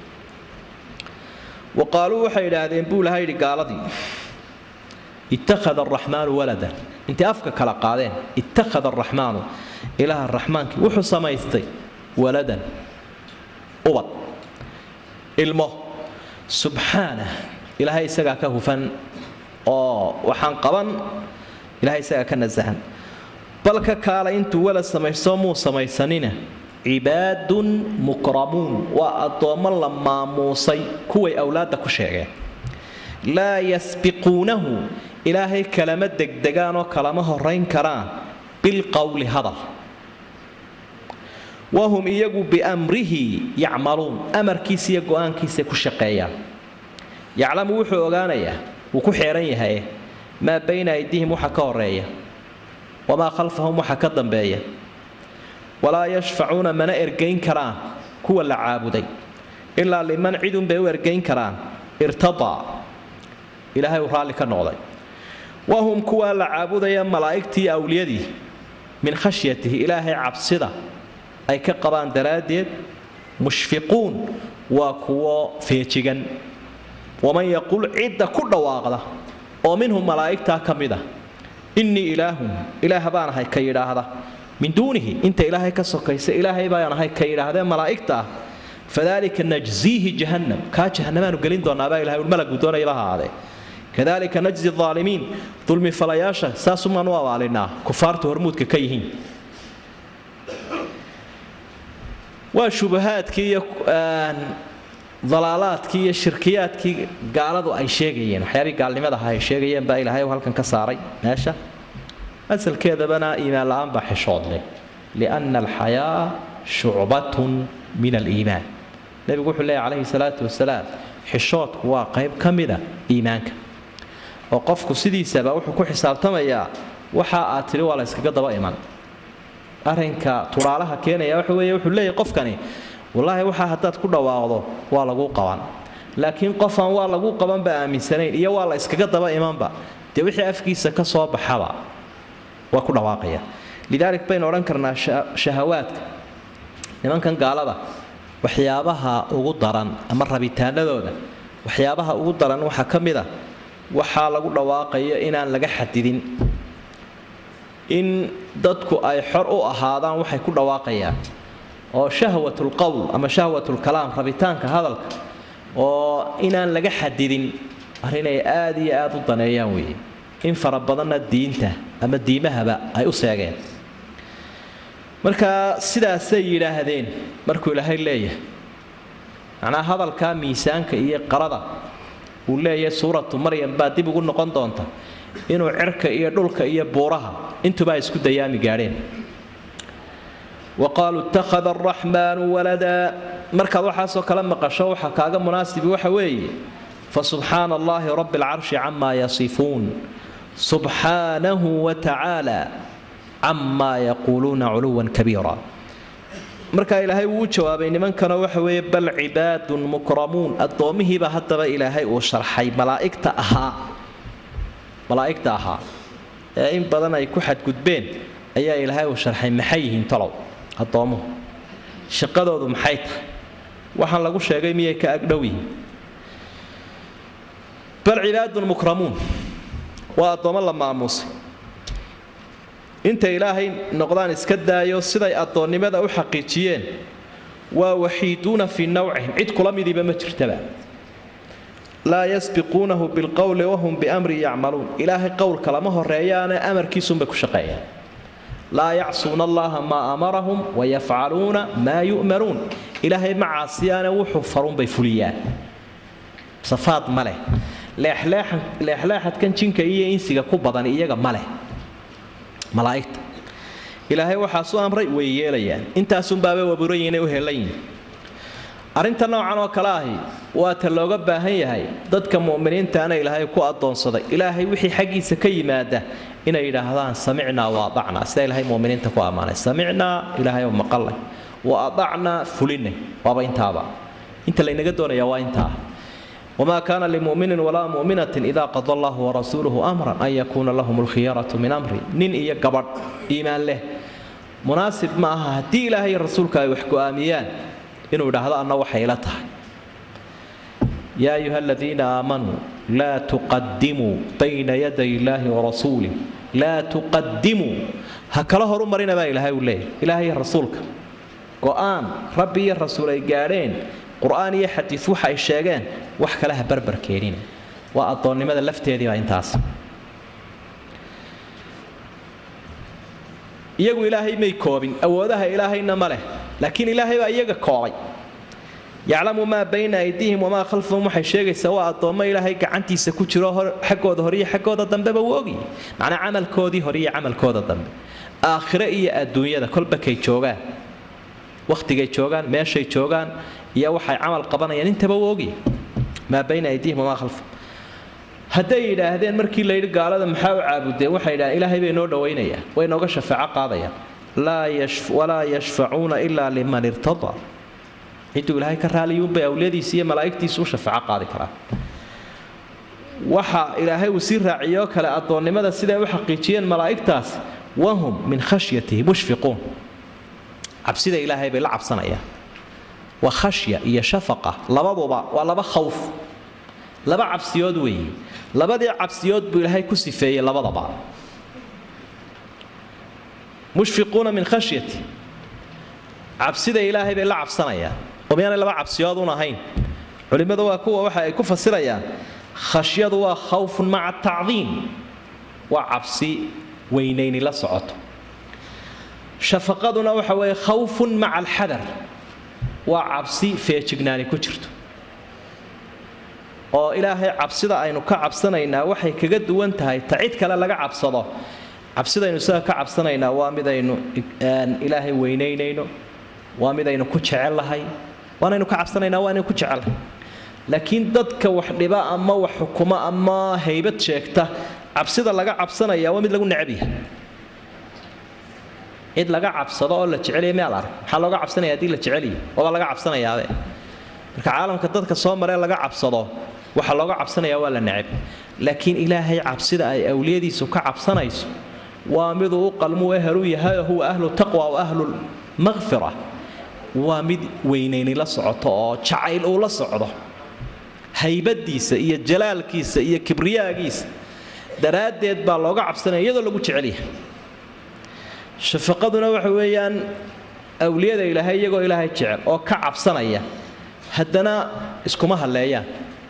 wa qaaluu waxay idhaahdeen buu laha yidhi gaaladii ittakhada araxmaanu waladan intay afka kala qaadeen ittakhada araxmaanu ilaaha raxmaankii wuxuu samaystay waladan ubad ilmo subxaanah ilaahay isagaa ka hufan oo waxaan qaban ilahay isaga ka nasahan bal ka kaala intuu wala samaysto muu samaysanina cibaadun mukramuun waa addoommo la maamuusay kuway awlaadda ku sheegeen laa yasbiquunahu ilaahay kalama degdegaanoo kalama horayn karaan bilqowli hadal wahum iyagu biamrihi yacmaluun amarkiisa iyo go-aankiisa ku shaqeeyaan yaclamu wuxuu ogaanayaa wuu ku xeeran yahay maa bayna aydihim waxa ka horeeya wamaa khalfahum waxa ka dambeeya walaa yashfacuuna mana ergayn karaan kuwa la caabuday ilaa liman cidunbay u ergayn karaan irtadaa ilaahay uu raalli ka noqday wahum kuwaa la caabudaya malaa'igtii awliyadii min khashyatihi ilaahay cabsida ay ka qabaan daraaddeed mushfiquun waa kuwo feejigan waman yaqul cidda ku dhawaaqda oo minhum malaa'igtaa ka mid a innii ilaahun ilaah baan ahay ka yidhaahda min duunihi inta ilaahay ka sokaysa ilaahay baan ahay ka yidhaahdee malaa'igta ah fadalika najziihi jahannam kaa jahannamaanu gelin doonaabaa ilahay ul malagu doonayaba ha ahaadee kadalika najzi aalimiin dulmi falayaasha saasumaan u abaalinaa kufaartu hormuudka ka yihiin waa shubahaadkii iyo dalaalaadkii iyo shirkiyaadkii gaaladu ay sheegayeen waxyaabihii gaalnimada aha ay sheegayeen baa ilaahay halkan ka saaray meesha asalkeedabana iimaan la-aan baa xishoodleh lianna alxayaa shucbatun min aliimaan nebigu wuxuu leeyahy calayhi salaatu wasalaam xishoodku waa qayb ka mida iimaanka oo qofku sidiisaba wuxuu ku xisaabtamayaa waxa aad tidhi waa la yskaga daba iman arrinka turaalaha keenaya waxa weeye wuxuu leeyahy qofkani wallaahi waxaa haddaad ku dhawaaqdo waa laguu qaban laakiin qofaan waa laguu qabanba aaminsanayn iyo waa la iskaga daba imanba dee wixii afkiisa ka soo baxaba waa ku dhawaaqaya lidaalik baynu odhan karnaa shahawaadka nimankan gaalada waxyaabaha ugu daran ama rabitaanadooda waxyaabaha ugu daran waxaa ka mid a waxaa lagu dhawaaqayo inaan laga xadidin in dadku ay xor u ahaadaan waxay ku dhawaaqayaan oo shahwatulqowl ama shahwatulkalaam rabitaanka hadalka oo inaan laga xadidin arrinay aad iyo aad u daneeyaan weeye in fara badanna diinta ama diimahaba ay u seegeen marka sidaasay yidhaahdeen markuu ilaahay leeyahay macnaa hadalkaa miisaanka iyo qarada uu leeyahay suuratu maryam baa dib ugu noqon doonta inuu cirka iyo dhulka iyo buuraha intuba ay isku dayaami gaadheen wa qaaluu ittakhada araxmaanu waladaa markaad waxaasoo kale maqasho waxa kaaga munaasibi waxa weeye fa subxaana allaahi rabbi alcarshi camaa yasifuun subxaanahu wa tacaala camaa yaquuluuna culuwan kabiira markaa ilaahay wuu u jawaabay nimankana waxa weeye bal cibaadun mukramuun addoommihiiba haddaba ilaahay uu sharxay malaa'igta ahaa malaa'igta ahaa ee in badan ay ku xadgudbeen ayaa ilaahay uu sharxay maxay yihiin talow addoommuhu shaqadoodu maxay tahay waxaan lagu sheegay miyay ka agdhow yihiin bal cibaadun mukramuun waa addoommo la maamuusay intay ilaahay noqdaan iska daayo siday addoonnimada u xaqiijiyeen waa waxiiduuna fii nawcihim cid kula midiiba ma jirtaba laa yasbiquunahu bilqowli wahum biamri yacmaluun ilaahay qowlka lama horeeyaane amarkiisunbay ku shaqeeyaan laa yacsuuna allaha maa amarahum wayafcaluuna maa yu'maruun ilaahay ma caasiyaane wuxuu farunbay fuliyaan safaad ma leh leexleexadkan jinka iyo insiga ku badan iyaga ma leh malaa'igta ilaahay waxaasu amray way yeelayaan intaasunbaabay waburan inay u helan yihin arrinta noocan oo kale ahi waa ta looga baahan yahay dadka mu'miniintaana ilaahay ku addoonsaday ilaahay wixii xaggiisa ka yimaada inay yidhaahdaan samicnaa wa adacnaa sida ilaahay muminiinta ku ammaanay samicnaa ilaahay oo maqalay wa adacnaa fulinay waaba intaaba inta laynaga doonaya waa intaa وما كان لمؤمن ولا مؤمنة إذا قضى الله ورسوله أمرا أن يكون لهم الخيارة من أمره نين إيا قبر إيمان له مناسب معها هدي إلهي رسولك يحكو آميان إنه هذا أنه وحيلته يا أيها الذين آمنوا لا تقدموا بين يدي الله ورسوله لا تقدموا هكذا هرو مرينا با إلهي وليه إلهي رسولك قرآن ربي الرسول قارين qur-aan iyo xadiid waxa ay sheegeen wax kale ha barbar keenina waa addoonnimada lafteediiba intaas iyagu ilaahay may koobin awoodaha ilaahayna ma leh laakiin ilaahay baa iyaga koobay yaclamu maa bayna aydiihim wamaa khalfahum waxay sheegaysaa waa addoommo ilaahay gacantiisa ku jiro xaggooda hore iyo xaggooda dambeba wuu ogyi macnaa camalkoodii hore iyo camalkooda dambe aakhire iyo adduunyada kolba kay joogaan wakhtigay joogaan meeshay joogaan iyo waxay camal qabanayaan intaba wuu ogyi maa bayna aydiihim wamaa khalfahum hadday yidhaahdeen markii layidhi gaalada maxaa u caabudeen waxay yidhahdeen ilaahay bay noo dhowaynayaan way nooga shafaaco qaadayaan walaa yashfacuuna ilaa liman irtadaa ciduu ilaahay ka raaliyuunbay awliyadiisa iyo malaa'igtiisu u shafaaco qaadi karaa waxa ilaahay uu sii raaciyoo kale addoonnimada siday u xaqiijiyeen malaa'igtaas wahum min khashyatihi mushfiquun cabsida ilaahay bay la cabsanayaan waa khashya iyo shafaqa labaduba waa laba khawf laba cabsiyood weeye labadii cabsiyood buu ilaahay ku sifeeyey labadaba mushfiquuna min khashyati cabsida ilaahay bay la cabsanayaan oo miyaanay laba cabsiyood un ahayn culimmadu waa kuwa waxa ay ku fasirayaan khashyadu waa khawfun maca tacdiim waa cabsi weynayni la socoto shafaqaduna waxa weeye khawfun maca alxadar waa cabsi feejignaani ku jirto oo ilaahay cabsida aynu ka cabsanaynaa waxay kaga duwan tahay ta cid kale laga cabsado cabsidaynu isaga ka cabsanaynaa waa midaynu ilaahay weynaynayno waa midaynu ku jecellahay waanaynu ka cabsanaynaa waa inaynu ku jecellahay laakiin dadka wax dhiba ama wax xukuma ama haybad sheegta cabsida laga cabsanaya waa mid lagu necab yahay cid laga cabsado oo la jecelaya meel arag maxaa looga cabsanaya haddii la jeceliyo waaba laga cabsanayaabe marka caalamka dadka soo maree laga cabsado waxaa looga cabsanayaa waa la necab laakiin ilaahay cabsida ay awliyadiisu ka cabsanayso waa miduu u qalmu eheluu yahay huwa ahlu taqwa wa ahlu maqfira waa mid weynayni la socoto oo jacayl uu la socdo haybadiisa iyo jalaalkiisa iyo kibriyaagiisa daraaddeed baa looga cabsanaya iyadoo lagu jecelyahay shafaqaduna waxa weeyaan awliyada ilaahay iyagoo ilaahay jecel oo ka cabsanaya haddana iskuma halleeyaan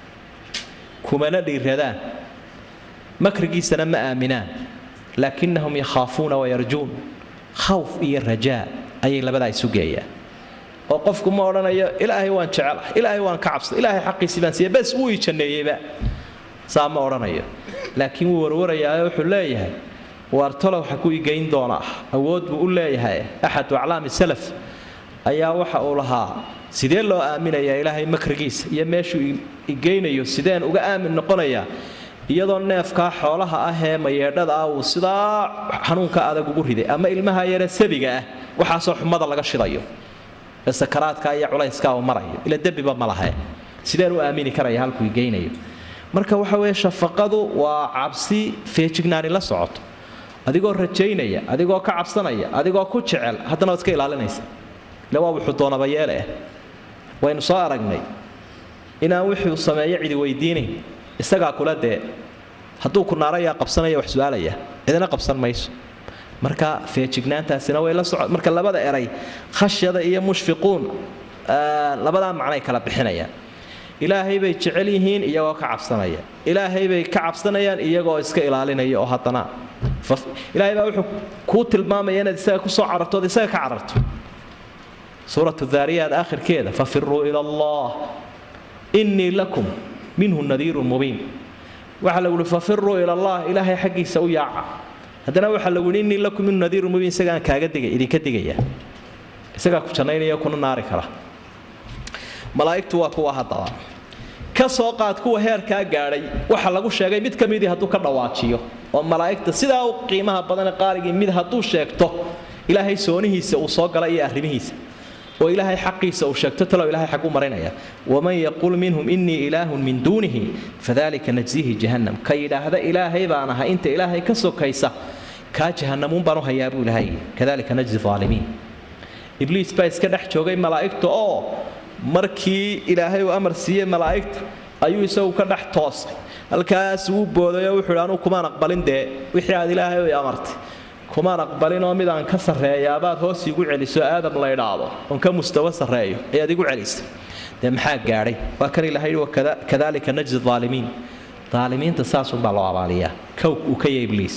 kumana dhiiradaan makrigiisana ma aaminaan laakinahum yakhaafuuna wayarjuun khawf iyo rajaa ayay labadaa isu geeyaan oo qofku ma odhanayo ilaahay waan jecelahay ilaahay waan ka cabsada ilaahay xaqiisii baan siiya bes wuu ii janneeyeyba saa ma odhanayo laakiin wuu warwarayaayo wuxuu leeyahay waartalow waxa ku igeyn doonaa awood buu u leeyahay axadu aclaami salaf ayaa waxa uu lahaa sidee loo aaminayaa ilaahay makrigiisa iyo meeshuu igeynayo sideen uga aamin noqonayaa iyadoo neefkaa xoolaha ah ee mayeedhada ah uu sidaa xanuunka adag ugu riday ama ilmaha yare sabiga ah waxaasoo xumada laga shidayo ee sakaraadka iyo culayskaa uu marayo ila dembiba ma lahe sideen u aamini karaya halkuu igeynayo marka waxa weeye shafaqadu waa cabsi feejignaani la socoto adigoo rajaynaya adigoo ka cabsanaya adigoo ku jecel haddana waad iska ilaalinaysa ila waa wuxuu doonaba yeele ah waynu soo aragnay inaan wixii uu sameeyo cidi weydiinayn isagaa kula dee hadduu ku naarayaa qabsanaya wax su-aalaya cidina qabsan mayso marka feejignaantaasina way la soco marka labada eray khashyada iyo mushfiquun labadaa macnay kala bixinayaan ilaahay bay jecel yihiin iyagoo ka cabsanaya ilaahay bay ka cabsanayaan iyagoo iska ilaalinaya oo haddana ilaahay baa wuxuu kuu tilmaamaya inaad isaga kusoo cararto ood isaga ka cararto suuratu daariyaat aakhirkeeda fafiruu ila allah innii lakum minhu nadiirun mubiin waxaa lagu uhi fafiruu ila allah ilaahay xaggiisa u yaaca haddana waxaa lagu uhi innii lakum minhu nadiirun mubiin isagaan kaaga digay idinka digaya isagaa ku jannaynaya kuna naari kara malaa'igtu waa kuwa haddaba ka soo qaad kuwa heerkaa gaadhay waxa lagu sheegay mid ka midii hadduu ka dhawaajiyo oo malaa'igta sidaa u qiimaha badan qaarigii mid hadduu sheegto ilaahay soonihiisa uu soo gala iyo arrimihiisa oo ilaahay xaqiisa uu sheegto talow ilahay xag u marinaya waman yaqul minhum innii ilaahun min duunihi fadalika najzihi jahannam ka yidhaahda ilaahay baan ahay inta ilaahay ka sokaysa kaa jahannamuun baan u hayaa buu ilaahay kadalika najzi aalimiin ibliis baa iska dhex joogay malaa'igta oo markii ilaahay uu amar siiyey malaa'igta ayuu isagu ka dhex toosay halkaas wuu boodayoo wuxuu hi anuu kumaan aqbalin dee wixii aad ilaahay u amartay kumaan aqbalinoo mid aan ka sarreeyaabaad hoos iigu celiso aadam la idhaahdo oon ka mustawo sarreeyo ayaad igu celisay dee maxaa gaadhay waa kan ilahay kadalika najzi aalimiin daalimiinta saasunbaa loo abaaliyaa kow uu ka yahay ibliis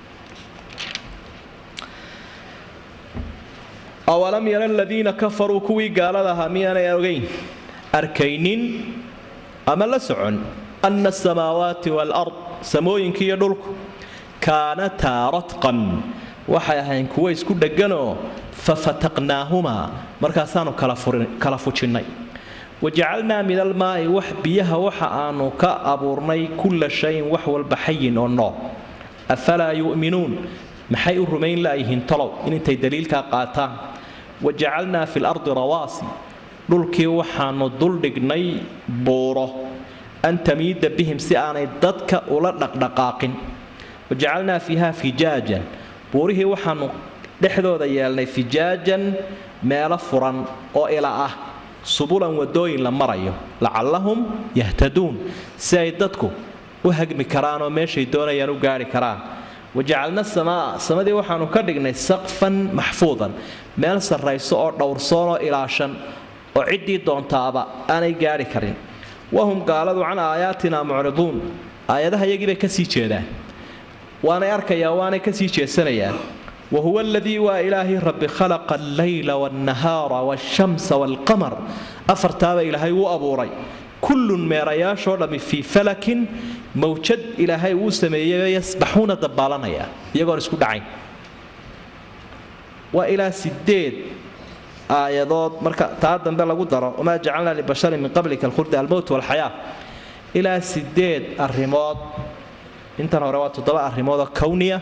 awalam yara aladiina kafaruu kuwii gaalada ahaa miyaanay ogeyn arkaynin ama la socon ana asamaawaati waalard samooyinka iyo dhulku kaanataa radqan waxay ahayn kuwo isku dhegganoo fafataqnaahumaa markaasaanu kala fujinnay wajacalnaa min almaa'i wax biyaha waxa aanu ka abuurnay kulla shayin wax walba xayin oo nool afalaa yu'minuun maxay u rumayn la'yihiin tolow in intay daliilkaa qaataan wajacalnaa fi lardi rawaasi dhulkii waxaanu duldhignay buuro an tamiida bihim si aanay dadka ula dhaqdhaqaaqin wajacalnaa fiiha fijaajan buurihii waxaanu dhexdooda yeelnay fijaajan meelo furan oo ila ah subulan wadooyin la marayo lacallahum yahtaduun si ay dadku u hagmi karaan oo meeshay doonayaan u gaari karaan wajacalna samaa samadii waxaanu ka dhignay saqfan maxfuudan meel sarrayso oo dhowrsoon oo ilaashan oo ciddii doontaaba aanay gaari karin wahum gaaladu can aayaatina mucriduun aayadaha iyagii bay ka sii jeedaan waanay arkayaa waanay ka sii jeesanayaan wahuwa aladii waa ilaahay rabbi khalaqa allayla waannahaara waashamsa waalqamar afartaaba ilaahay wuu abuuray kullun meerayaashoo dhammi fii falakin mawjad ilaahay uu sameeyey yasbaxuuna dabaalanaya iyagoon isku dhacayn waa ilaa sideed aayadood marka taa dambe lagu daro wamaa jacalnaa libasharin min qablika alkhulda almowt walxayaa ilaa sideed arrimood intan hore waa toddoba arrimoodoo kowniya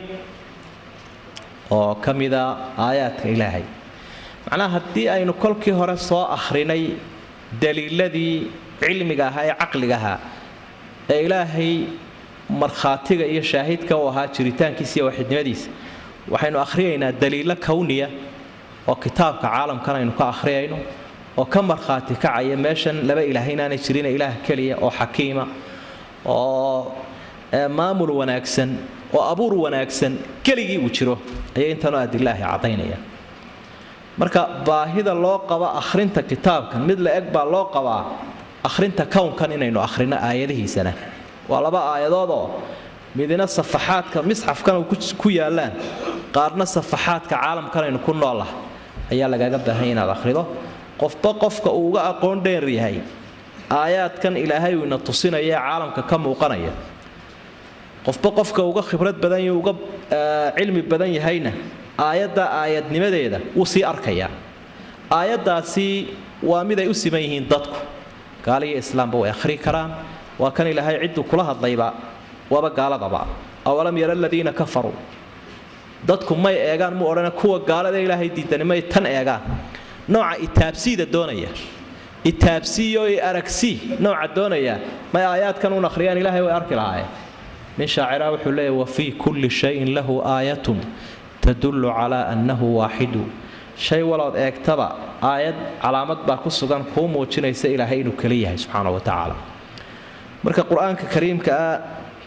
oo ka mida aayaadka ilaahay macnaha haddii aynu kolkii hore soo akhrinay daliiladii cilmiga ahaa ee caqliga ahaa ee ilaahay markhaatiga iyo shaahidka u ahaa jiritaankiisa iyo waxidnimadiisa waxaynu akhriyaynaa daliilo kowniya oo kitaabka caalamkan aynu ka akhriyayno oo ka markhaati kacaya meeshan laba ilaah inaanay jirin ilaah keliya oo xakiima oo maamul wanaagsan oo abuur wanaagsan keligii uu jiro ayay intanoo adilaahi caddaynaya marka baahida loo qabo akhrinta kitaabkan mid la eg baa loo qabaa akhrinta kownkan inaynu akhrino aayadihiisana waa laba aayadoodoo midina safaxaadka misxafkan ku yaallaan qaarna safaxaadka caalamkan aynu ku noolah ayaa lagaaga baahanya inaad akhrido qofba qofka uu uga aqoon dheer yahay aayaadkan ilaahay uu ina tusinaya ee caalamka ka muuqanaya qofba qofka uga khibrad badan iyo uga cilmi badan yahayna aayadda aayadnimadeeda wuu sii arkayaa aayaddaasi waa mid ay u siman yihiin dadku gaaliyo islaamba way akhri karaan waa kan ilaahay cidduu kula hadlayba waaba gaaladaba awalam yara aladiina kafaruu dadku may eegaan mu odhana kuwa gaalada ilaahay diidani may tan eegaan nooca itaabsiida doonaya itaabsiiyo i aragsii nooca doonaya may aayaadkan uun akhriyaan ilaahay way arki lahaayeen nin shaacira wuxuu leeyahy wafii kulli shayin lahu aayatun tadullu calaa annahu waaxidu shay walood eegtaba aayad calaamad baa ku sugan kuu muujinaysa ilaahay inuu keli yahay subxaana wa tacaala marka qur-aanka kariimka ah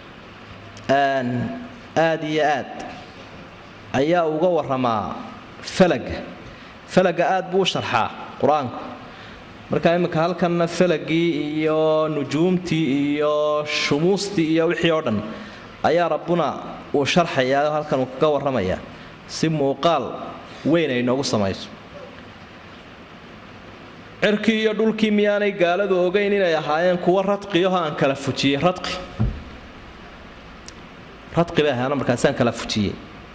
aad iyo aad ayaa uga waramaa falaga falaga aad buu u sharxaa qur-aanku marka iminka halkanna falagii iyo nujuumtii iyo shumuustii iyo wixii oo dhan ayaa rabbuna uu sharxayaa halkan uu kaga warramayaa si muuqaal weyn ay noogu samayso cirkii iyo dhulkii miyaanay gaaladu ogeyn inay ahaayeen kuwa radqiyaho aan kala fujiyey radqi radqi bay ahaana markaasaan kala fujiyey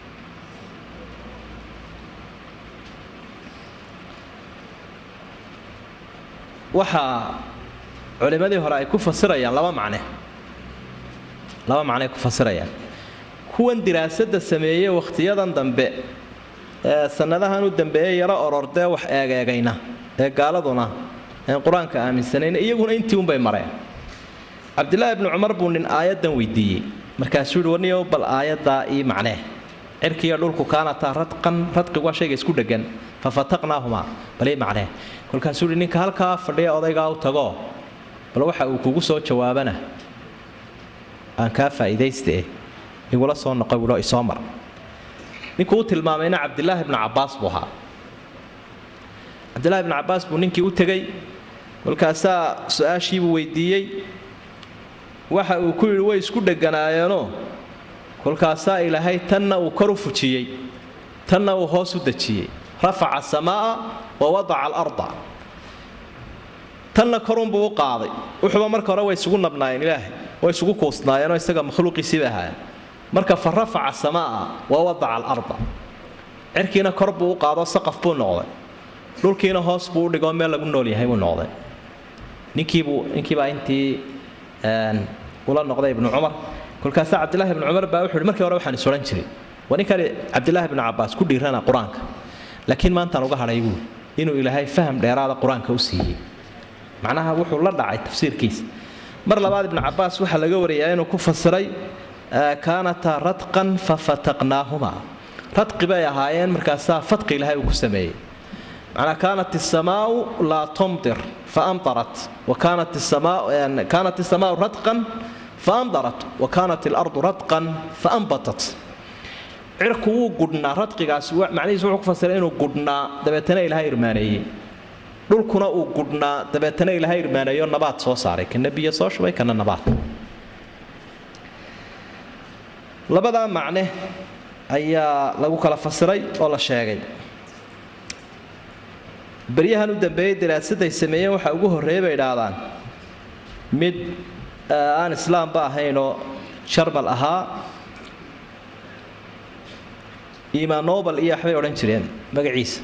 waxaa culimmadii hore ay ku fasirayaan laba macne laba macne ay ku fasirayaan kuwan diraasadda sameeyey wakhtiyadan dambe ee sannadahan u dambeeyey yaro orordee wax eegeegayna ee gaaladuna een qur-aanka aaminsanayn iyaguna intii unbay mareen cabdilaahi bni cumar buu nin aayaddan weydiiyey markaasuu yihi warniyow bal aayaddaa ii macnee cirkiiyo dhulku kaanataa radqan radqigu waa shayga isku dheggan fa fataqnaahumaa bal ii macnee kolkaasuu yihi ninka halkaa fadhiya odaygaa u tagoo bal waxa uu kugu soo jawaabana aan kaa faa'iidayste igula soo noqo wilo isoo mar ninkuu u tilmaamayna cabdilaahi bnu cabbaas buu ahaa cabdilaahi bnu cabbaas buu ninkii u tegey kolkaasaa su-aashiibuu weydiiyey waxa uu ku yidhi way isku dheganaayeenoo kolkaasaa ilaahay tanna uu kor u fujiyey tanna uu hoos u dejiyey rafaca asamaa'a wa wadaca alarda tanna korunbuu u qaaday wuxuuba marka hore way isugu nabnaayeen ilaahay way isugu kuusnaayeenoo isaga makhluuqiisiiba ahaayeen marka fa rafaca asamaa'a wa wadaca alarda cirkiina kor buu u qaado saqaf buu noqday dhulkiina hoos buu u dhigoo meel lagu nool yahay buu noqday ninkiibuu ninkiibaa intii ula noqday ibnu cumar kolkaasaa cabdillahi ibnu cumar baa wuxu uhi markii hore waxaan is odhan jiray waa ninkani cabdillahi ibnu cabbaas ku dhiirana qur-aanka laakiin maantaan uga hadhay buuli inuu ilaahay faham dheeraada qur-aanka u siiyey macnaha wuxuu la dhacay tafsiirkiisa mar labaad ibnu cabbaas waxaa laga wariyaa inuu ku fasiray kaanataa radqan fafataqnaahumaa radqi bay ahaayeen markaasaa fadqi ilaahay uu ku sameeyey macnaa kaanat isamaau laa tumdir faamtarat wa kaanat isamaa kaanat isamaau radqan faamdarat wa kaanat ilardu radqan faambatat cirku wuu gudhnaa radqigaas macnihiisu wuxuu ku fasiray inuu gudhnaa dabeetana ilaahay irmaaneeyey dhulkuna uu gudhnaa dabeetana ilaahay irmaaneeyo nabaad soo saaray kana biyo soo shubay kana nabaad labadaa macne ayaa lagu kala fasiray oo la sheegay baryahan u dambeeyey daraasaday sameeyeen waxaa ugu horreeyay bay idhaahdaan mid aan islaamba ahaynoo jarmal ahaa imaan nobel iyo waxbay odhan jireen magaciisa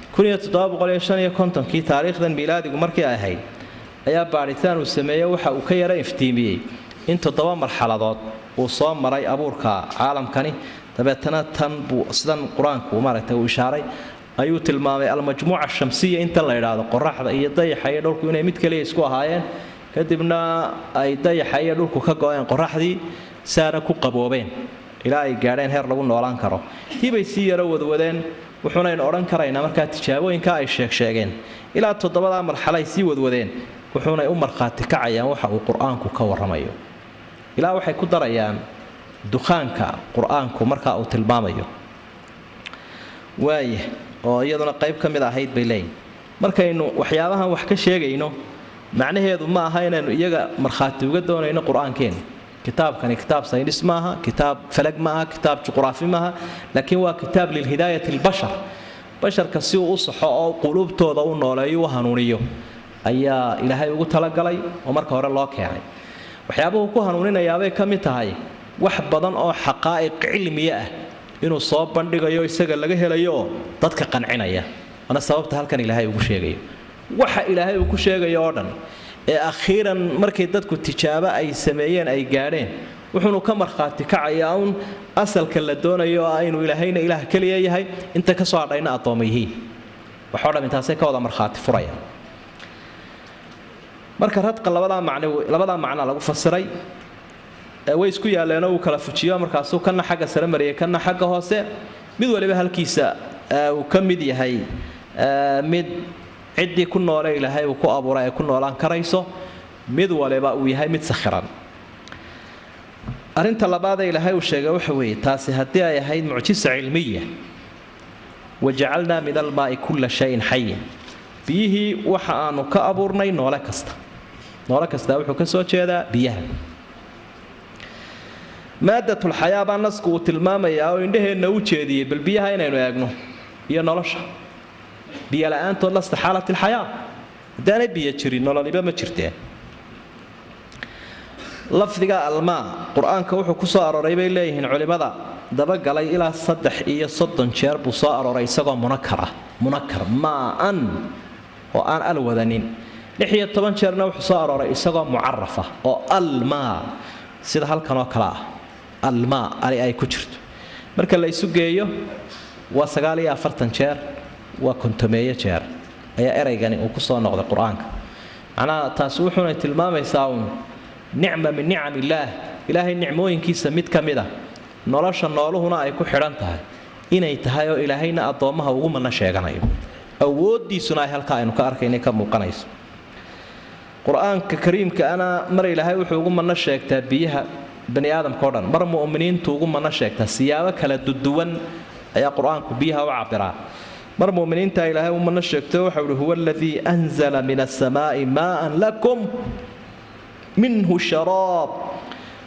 kii taariikhdan miilaadigu markii ay ahayd ayaa baadhitaan uu sameeyey waxa uu ka yara iftiimiyey in toddoba marxaladood uu soo maray abuurka caalamkani dabeetana tan buu sidan qur-aanku maaragtay uu ishaaray ayuu tilmaamay almajmuuca shamsiya intan la idhaahdo qoraxda iyo dayaxa iyo dhulku inay mid kaliya isku ahaayeen kadibna ay dayaxa iyo dhulku ka go-een qoraxdii saana ku qaboobeen ilaa ay gaadheen heer lagu noolaan karo tiibay sii yaro wadwadeen wuxuunaynu odhan karaynaa markaa tijaabooyinka ay sheegsheegeen ilaa toddobadaa marxalo ay sii wadwadeen wuxuunay u markhaati kacayaan waxa uu qur-aanku ka warramayo ilaa waxay ku darayaan dukhaanka qur-aanku markaa uu tilmaamayo waaya oo iyaduna qayb ka mid ahayd bay leeyihin markaynu waxyaabahan wax ka sheegayno macnaheedu ma aha inaynu iyaga markhaati uga doonayno qur-aankeena kitaabkani kitaab saynis maaha kitaab falag maaha kitaab juqraafi maaha laakiin waa kitaab lilhidaayati lbashar basharka si uu u saxo oo quluubtooda u nooleeyo u hanuuniyo ayaa ilaahay ugu talagalay oo marka hore loo keenay waxyaabuhu ku hanuuninayaabay ka mid tahay wax badan oo xaqaa'iq cilmiya ah inuu soo bandhigayo isaga laga helayo oo dadka qancinaya waana sababta halkan ilaahay ugu sheegayo waxa ilaahay uu ku sheegayo oo dhan ee akhiiran markay dadku tijaabo ay sameeyeen ay gaadheen wuxuunu ka markhaati kacayaa uun asalka la doonayo oo ah inuu ilaahayna ilaah keliya yahay inta ka soo hadhayna addooma yihiin waxoo dham intaasay ka wada markhaati furaya marka radqa labadaa macno labadaa macna lagu fasiray way isku yaalleenoo uu kala fujiyo markaasuu kana xagga sare mariyay kana xagga hoose mid waliba halkiisa uu ka mid yahay mid ciddii ku noole ilaahay uu ku abuuray ay ku noolaan karayso mid waliba uu yahay mid sakhiran arrinta labaadee ilaahay uu sheegay waxa weeye taasi haddii ay ahayd mucjisa cilmiya wajacalnaa min almaa'i kulla shayin xayin biyihii waxa aanu ka abuurnay noole kasta noole kastaa wuxuu ka soo jeedaa biyaha maadatulxayaa baa nasku uu tilmaamayaa oo indhaheenna u jeediyey bal biyaha inaynu eegno iyo nolosha biyo la-aantood lasta xaalat ilxayaa haddaanay biyo jirin nololiba ma jirteen lafdiga almaa qur-aanka wuxuu ku soo arooray bay leeyihiin culimmada dabagalay ilaa saddex iyo soddon jeer buu soo arooray isagoo munakar ah munakar maa-an oo aan al wadanin lix iyo toban jeerna wuxuu soo arooray isagoo mucaraf ah oo almaa sida halkan oo kale ah almaa ali ay ku jirto marka la isu geeyo waa sagaal iyo afartan jeer waa kontomeeyo jeer ayaa ereygani uu ku soo noqday qur-aanka macnaha taasi wuxuuna tilmaamaysaa uun nicma min nicam illaah ilaahay nicmooyinkiisa mid ka mid a nolosha nooluhuna ay ku xidhan tahay inay tahay oo ilaahayna addoommaha ugu mana sheeganayo awooddiisuna ay halkaa aynu ka arkaynay ka muuqanayso qur-aanka kariimkaana mar ilaahay wuxuu ugu mana sheegtaa biyaha bani aadamka o dhan mar mu'miniintu ugu mana sheegtaa siyaabo kala duduwan ayaa qur-aanku biyaha u cabiraa mar muminiinta ilaahay u mana sheegto waxa uhi huwa aladii anzala min asamaa'i maa'an lakum minhu sharaab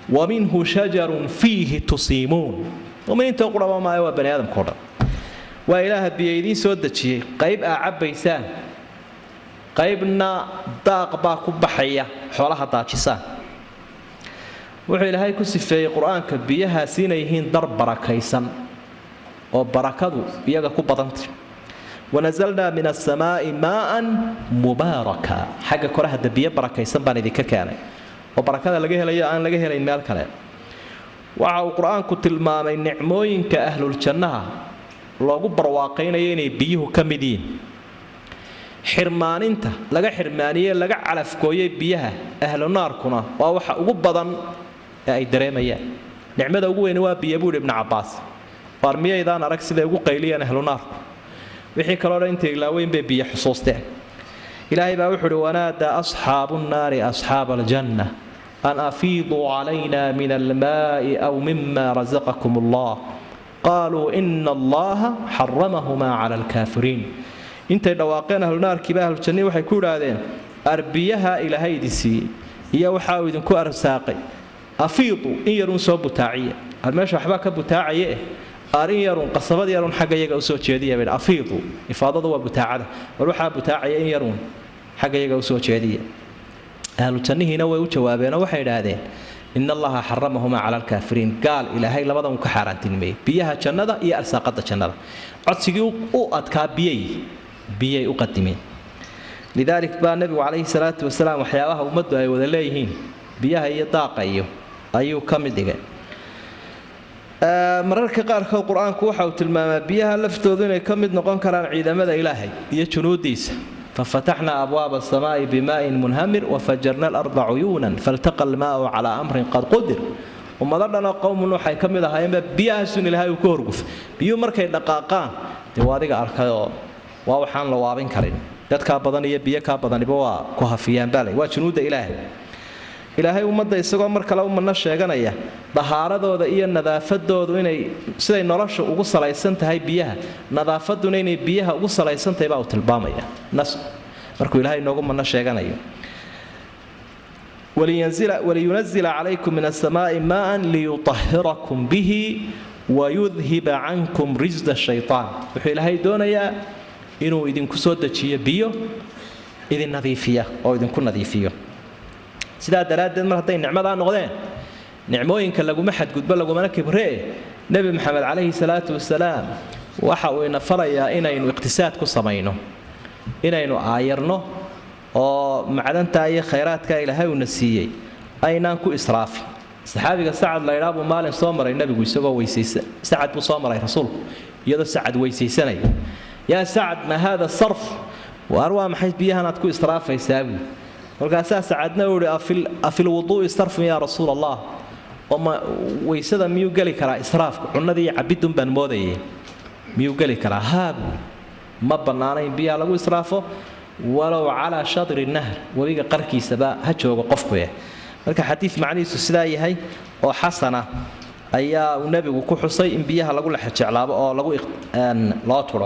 wa minhu shajarun fiihi tusiimuun muminiinta quraba maayo waa bani aadamkao dhan waa ilaaha biyo idiin soo dejiyey qayb aa cabbaysaan qaybna daaq baa ku baxaya xoolaha daajisaan wuxuu ilaahay ku sifeeyey qur-aanka biyahaasi inay yihiin dar barakaysan oo barakadu iyaga ku badantay wanazalnaa min asamaa'i maaan mubaaraka xagga kore hadda biyo barakaysan baan idinka keenay oo barakada laga helayo aan laga helayn meel kale waxa uu qur-aanku tilmaamay nicmooyinka ahluljannaha loogu barwaaqaynayo inay biyuhu ka mid yihiin xirmaaninta laga xirmaaniyey laga calafgooyey biyaha ahlu naarkuna waa waxa ugu badan ee ay dareemayaan nicmada ugu weyni waa biyo buuhi ibnu cabbaas waar miyaydaan arag siday ugu qayliyeen ahlu naarku wixii kaloo dhan intay ilaaweyn bay biyo xusuusteen ilaahay baa wuxu uhi wanaadaa asxaabu nnaari asxaaba aljanna an afiiduu calayna min almaa'i aw mima rasaqakum allah qaaluu ina allaha xaramahumaa cala alkaafiriin intay dhawaaqeen ahlunaarkiiba ahlujannihi waxay ku idhaahdeen arbiyaha ilaahay idin siiyey iyo waxa uu idinku arsaaqay afiidu in yarun soo butaaciya ar meesha waxbaa ka butaacaya eh ar in yarun qasabad yarun xagga iyaga usoo jeediya bay afiidu ifaadada waa butaacada war waxaa butaacaya in yarun xagga iyaga usoo jeediya ahlujannihiina way u jawaabeenoo waxay idhaahdeen in allaha xaramahumaa cala alkaafiriin gaal ilaahay labadan uu ka xaaraantinimeeyey biyaha jannada iyo arsaaqada jannada codsigii u adkaa biyay biyay u qadimeen lidaalik baa nebigu calayhi salaatu wasalaam waxyaabaha ummaddu ay wada leeyihiin biyaha iyo daaqa iyo ayuu ka mid dhigay mararka qaarkood qur-aanku waxa uu tilmaamaa biyaha laftoodu inay ka mid noqon karaan ciidamada ilaahay iyo junuudiisa fafataxnaa abwaaba asamaa'i bimaa'in munhamir wafajarna alarda cuyuunan faltaqa almaau calaa amrin qad qudir ummado dhanoo qowmun waxay ka mid ahaayeenba biyahaasun ilaahay uu ka horgufay biyuhu markay dhaqaaqaan dee waa adiga arkayoo waa waxaan la waabin karin dadkaa badan iyo biyo kaa badaniba waa ku hafiyaan baalay waa junuudda ilaahay ilaahay ummadda isagoo mar kale ummadna sheeganaya dahaaradooda iyo nadaafadoodu inay siday nolosha ugu salaysan tahay biyaha nadaafaduna inay biyaha ugu salaysan tahay baa uu tilmaamaya nas markuu ilaahay inoogu madno sheeganayo waliyunazila calaykum min asamaa'i maaan liyutahirakum bihi wayudhiba cankum risda shaytaan wuxuu ilaahay doonayaa inuu idinku soo dejiyo biyo idin nadiifiya oo idinku nadiifiyo sidaa daraaddeed mar hadday nicmadaa noqdeen nicmooyinka laguma xadgudbo lagumana kibree nebi maxamed calayhi salaatu wasalaam waxa uu ina farayaa inaynu iqhtisaad ku samayno inaynu aayarno oo macdantaa iyo khayraadkaa ilaahay uuna siiyey aynaan ku israafin saxaabiga sacad laydhaa buu maalin soo maray nebigu isagoo weysaysa sacad buu soo maray rasuulku iyadoo sacad weysaysanaya yaa sacad ma haada sarf waar waa maxay biyahanaad ku israafaysaa buu markaasaa sacadna uu ihi afil wuduu'i sarfun yaa rasuul allah oo ma weysada miyuu geli karaa israafka cunnadii iyo cabidun baan moodayay miyuu geli karaa haabu ma bannaana in biyaha lagu israafo walow calaa shatri nahr webiga qarkiisaba ha joogo qofkueh marka xadiid macnihiisu sidaa yahay oo xasana ayaa uu nebigu ku xusay in biyaha lagu lexejeclaabo oo lagu loo turo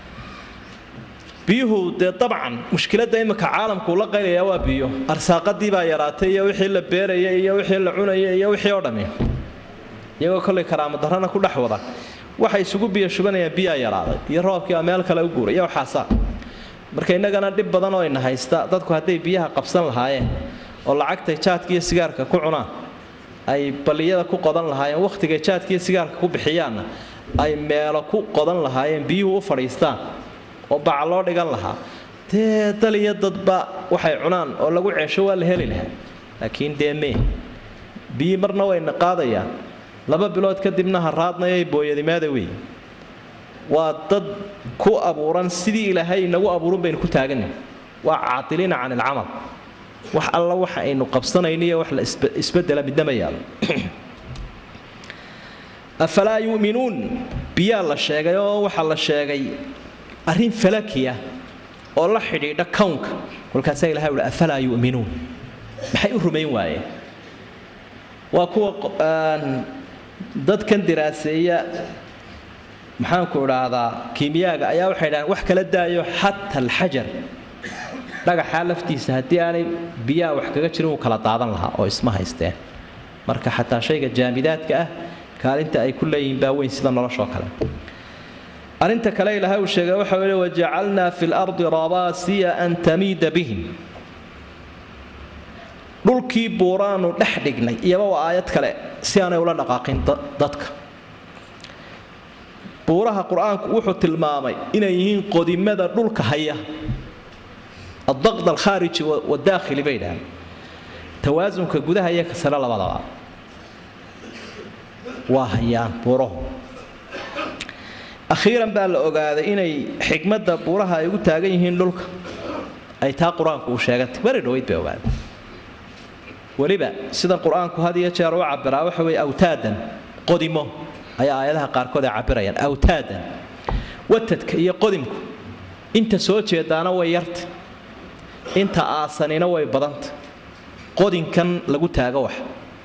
biyuhu dee dabcan mushkiladda imika caalamkuu la qaylayaa waa biyo arsaaqadii baa yaraatay iyo wixii la beeraya iyo wixii la cunaya iyo wixii oo dhammi iyagoo kollay karaamo darrana ku dhex wada waxay isugu biyo shubanayaan biyaa yaraaday iyo roobkiibaa meel kale u guuray iyo waxaasaa marka innagana dhib badan oo ina haysta dadku hadday biyaha qabsan lahaayeen oo lacagtay jaadka iyo sigaarka ku cunaan ay balliyada ku qodan lahaayeen wakhtigay jaadka iyo sigaarka ku bixiyaanna ay meelo ku qodan lahaayeen biyuhu u fadhiistaan oo baca loo dhigan lahaa dee dal iyo dadba waxay cunaan oo lagu ceesho waa la heli lahaa laakiin dee mee biyi marna wayna qaadayaan laba bilood kadibna haraadnayay booyadimaada wey waa dad ku abuuran sidii ilaahay inagu abuuran baynu ku taaganay waa caatiliina can ilcamal wax alla waxa aynu qabsanayno iyo wax la isbedela midna ma yaalo afalaa yu'minuun biyaa la sheegay oo waxaa la sheegay arrin falakiya oo la xidhiidha kownka kolkaasaa ilahay uhi afalaa yu'minuun maxay u rumayn waayeen waa kuwa dadkan diraaseeya maxaanku idhaahdaa kiimiyaaga ayaa waxay dhahaan wax kala daayo xata alxajar dhagaxaa laftiisa haddii aanay biyaha wax kaga jirin uu kala daadan lahaa oo isma haysteen marka xataa shayga jaamidaadka ah kaalinta ay ku leeyihiin baa weyn sida noloshoo kale arrinta kale ilaahay uu sheegay waxa weye wajacalnaa fi lardi rabaasiya an tamiida bihim dhulkii buuraanu dhex dhignay iyaba waa aayad kale si aanay ula dhaqaaqin dadka buuraha qur-aanku wuxuu tilmaamay inay yihiin qodimada dhulka haya adaqd alkhaariji wadaakhili bay dhahaan tawaasunka gudaha iyo kasare labadaba waa hayaan buurahu akhiiran baa la ogaaday inay xikmadda buuraha ay ugu taagan yihiin dhulka ay taa qur-aanku uu sheegantay bari dhaweyd bay ogaaday weliba sidan qur-aanku had iyo jeer u cabiraa waxa weeye awtaadan qodimo ayaa aayadaha qaarkood ay cabirayaan awtaadan watadka iyo qodimku inta soo jeedaana way yarta inta aasanina way badanta qodinkan lagu taago wax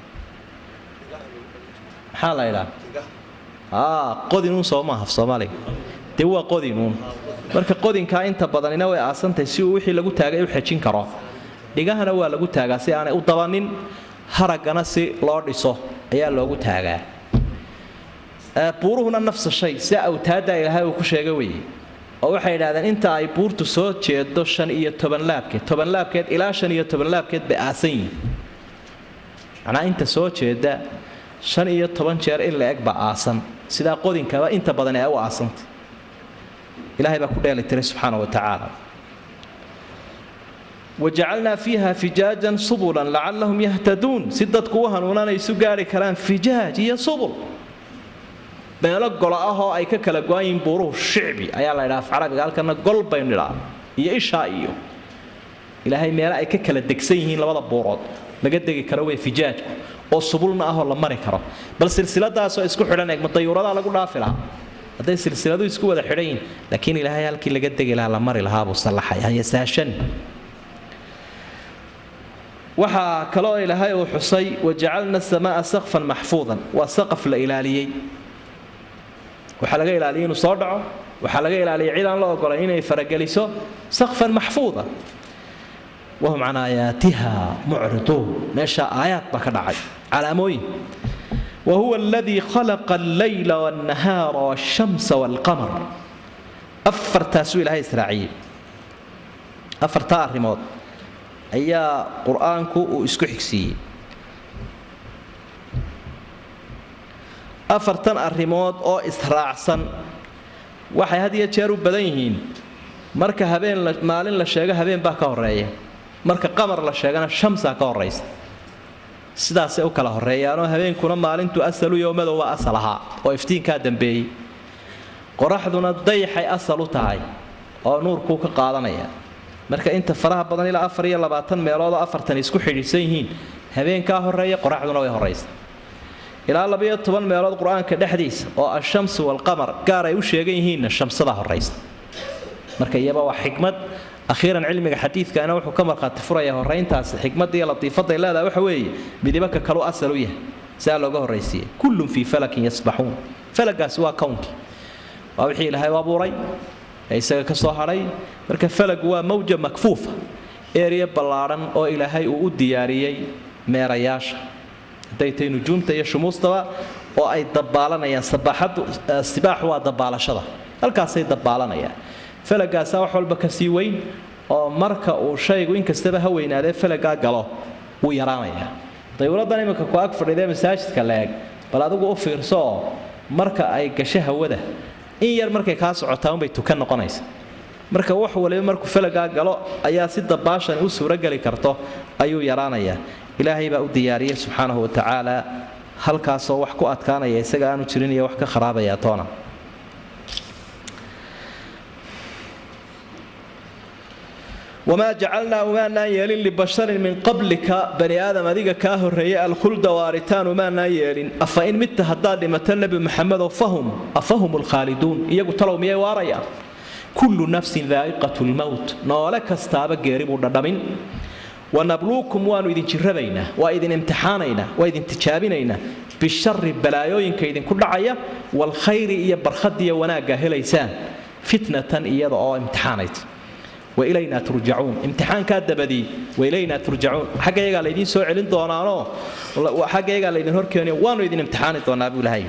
maxaa la idhaa qodinuun soo maaha af soomaaliga dee waa qodinuun marka qodinkaa inta badanina way aasantahay si uu wixii lagu taagay u xejin karo dhigahana waa lagu taagaa si aanay u dabanin haraggana si loo dhiso ayaa loogu taagaa buuruhuna nafsa shay si awtaadda ilaahay uu ku sheega weeye oo waxay idhahdeen inta ay buurtu soo jeedo shan iyo toban laabkeed toban laabkeed ilaa shan iyo toban laabkeed bay aasan yihiin macnaa inta soo jeeda shan iyo toban jeer in la eg baa aasan sidaa qodinkaba inta badan ee u aasanta ilahay baa ku dheeli tiray subxaana wa tacaala wajacalnaa fiiha fijaajan subulan lacallahum yahtaduun si dadku u hanuunanay isu gaari karaan fijaaj iyo subul meelo golo ah oo ay ka kala go-an yihiin buuruhu shicbi ayaa la ydhaha af carabiga halkana gol baynu nidhaa iyo ishaa iyo ilaahay meelo ay ka kala degsan yihiin labada buurood laga degi karo wey fijaajku oo subulna ahoo la mari karo bal silsiladaasoo isku xidhan eeg ma dayuuradaa lagu dhaafi lahaa hadday silsiladu isku wada xidhan yihin laakiin ilaahay halkii laga degi lahaa la mari lahaabuu sallaxay hayasaashan waxaa kaloo ilaahay uu xusay wajacalna samaaa saqfan maxfuudan waa saqaf la ilaaliyey waxaa laga ilaaliyay inuu soo dhaco waxaa laga ilaaliyay cid aan la ogolay inay farageliso saqfan maxfuuda wahum can aayaatiha mucriduun meesha aayaad baa ka dhacay calaamooyin wahuwa aladii khalaqa allayla walnahaara walshamsa walqamar afartaasuu ilaahay israaciyey afartaa arrimood ayaa qur-aanku uu isku xigsiiyey afartan arrimood oo israacsan waxay had iyo jeer u badan yihiin marka habeen maalin la sheego habeen baa ka horeeya marka qamar la sheegana shamsaa ka horaysa sidaasay u kala horeeyaanoo habeenkuna maalintu asalu yowmadow waa asal ahaa oo iftiinkaa dambeeyey qoraxduna dayxay asal u tahay oo nuurkuu ka qaadanaya marka inta faraha badan ilaa afar iyo labaatan meeloodoo afartan isku xidhiidsan yihiin habeenkaa horeeya qoraxduna way horaysa ilaa labayo toban meelood qur-aanka dhexdiisa oo ashamsu walqamar gaar ay u sheegan yihiinna shamsada horaysa marka iyaba waa xikmad akhiiran cilmiga xadiidkaana wuxuu ka markhaati furaya horayntaasi xikmadda iyo latiifaday leedahay waxa weeye midibaka kalu asal u yahay siaa looga horraysiiyey kullun fii falakin yasbaxuun falagaasi waa kownkii waa wixii ilaahay u abuuray ee isaga ka soo hadhay marka falagu waa mawja makfuufa eeriya ballaadhan oo ilaahay uu u diyaariyey meerayaasha hadday tahay nujuumta iyo shumuustaba oo ay dabaalanayaan sabaaxadu sibaaxu waa dabaalashada halkaasay dabaalanayaan falagaasaa wax walba ka sii weyn oo marka uu shaygu inkastaba ha weynaadee falagaa galo wuu yaraanayaa dayuuraddan iminka ku ag fadhiidee masaajidka la eg bal adigu u fiirso oo marka ay gasho hawada in yar markay kaa socotaa unbay tukan noqonaysa marka wax waliba markuu falagaa galo ayaa si dabaashan u suurogeli karto ayuu yaraanayaa ilaahay baa u diyaariyey subxaanahu watacaala halkaasoo wax ku adkaanaya isaga aanu jirin iyo wax ka kharaabaya toona wamaa jacalnaa umaanaan yeelin libasharin min qablika bani aadam adiga kaa horreeyay alkhulda waaritaan umaanaan yeelin afa in midta haddaad dhimato nebi maxamedow fahum afahum lkhaaliduun iyagu talow miyay waarayaan kullu nafsin daa'iqatu lmowt noole kastaaba geeri buu dhadhamin wanabluukum waannu idin jirrabaynaa waa idin imtixaanaynaa waa idin tijaabinaynaa bishari balaayooyinka idinku dhacaya waalkhayri iyo barkhadiyo wanaagga helaysaan fitnatan iyada oo imtixaanayt wailaynaa turjacuun imtixaankaa dabadii wailaynaa turjacuun xagga yagaa laydiin soo celin doonaanoo xagga yagaa laydin horkeeniyo waanu idin imtixaani doonaa buu ilahay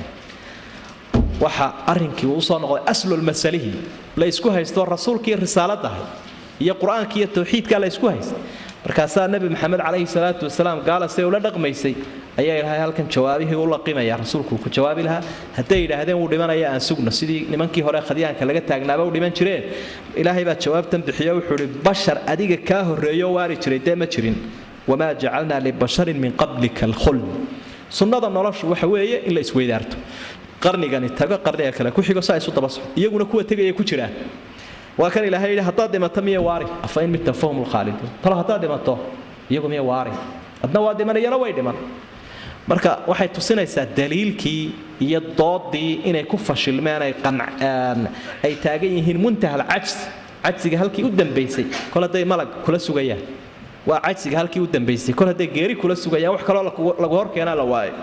waxa arrinkii uu usoo noqday aslulmasalihi la isku haysto rasuulkii risaaladahay iyo qur-aanka iyo tawxiidkaa la isku haystay markaasaa nebi maxamed calayhi salaatu wasalaam gaala siday ula dhaqmaysay ayaa ilaahay halkan jawaabihii u laqimaya rasuulku ku jawaabi lahaa hadday yidhaahdeen wuu dhimanaya aan sugno sidii nimankii hore khadyaanka laga taagnaaba u dhiman jireen ilaahay baa jawaabtan bixiyo wuxuu ihi bashar adiga kaa horreeyo waari jiray dee ma jirin wamaa jacalnaa libasharin min qablika alkhuld sunnada noloshu waxa weeye in la isweydaarto qarnigani tago qarniga kale ku xigo saa isu daba soco iyaguna kuwa tegaya ku jiraan waa kan ilaahay yidhi haddaad dhimato miya waari afa in midta fahum lkhaaliduun talo haddaad dhimato iyagu miya waari adna waa dhimanayana way dhiman marka waxay tusinaysaa daliilkii iyo doodii inay ku fashilmeen ay ay taagan yihiin muntaha alcajs cajsiga halkii u dambaysay kol hadday malag kula sugayaan waa cajsiga halkii u dambaysay kol hadday geeri kula sugayaan wax kaloo lagu horkeenaa la waayo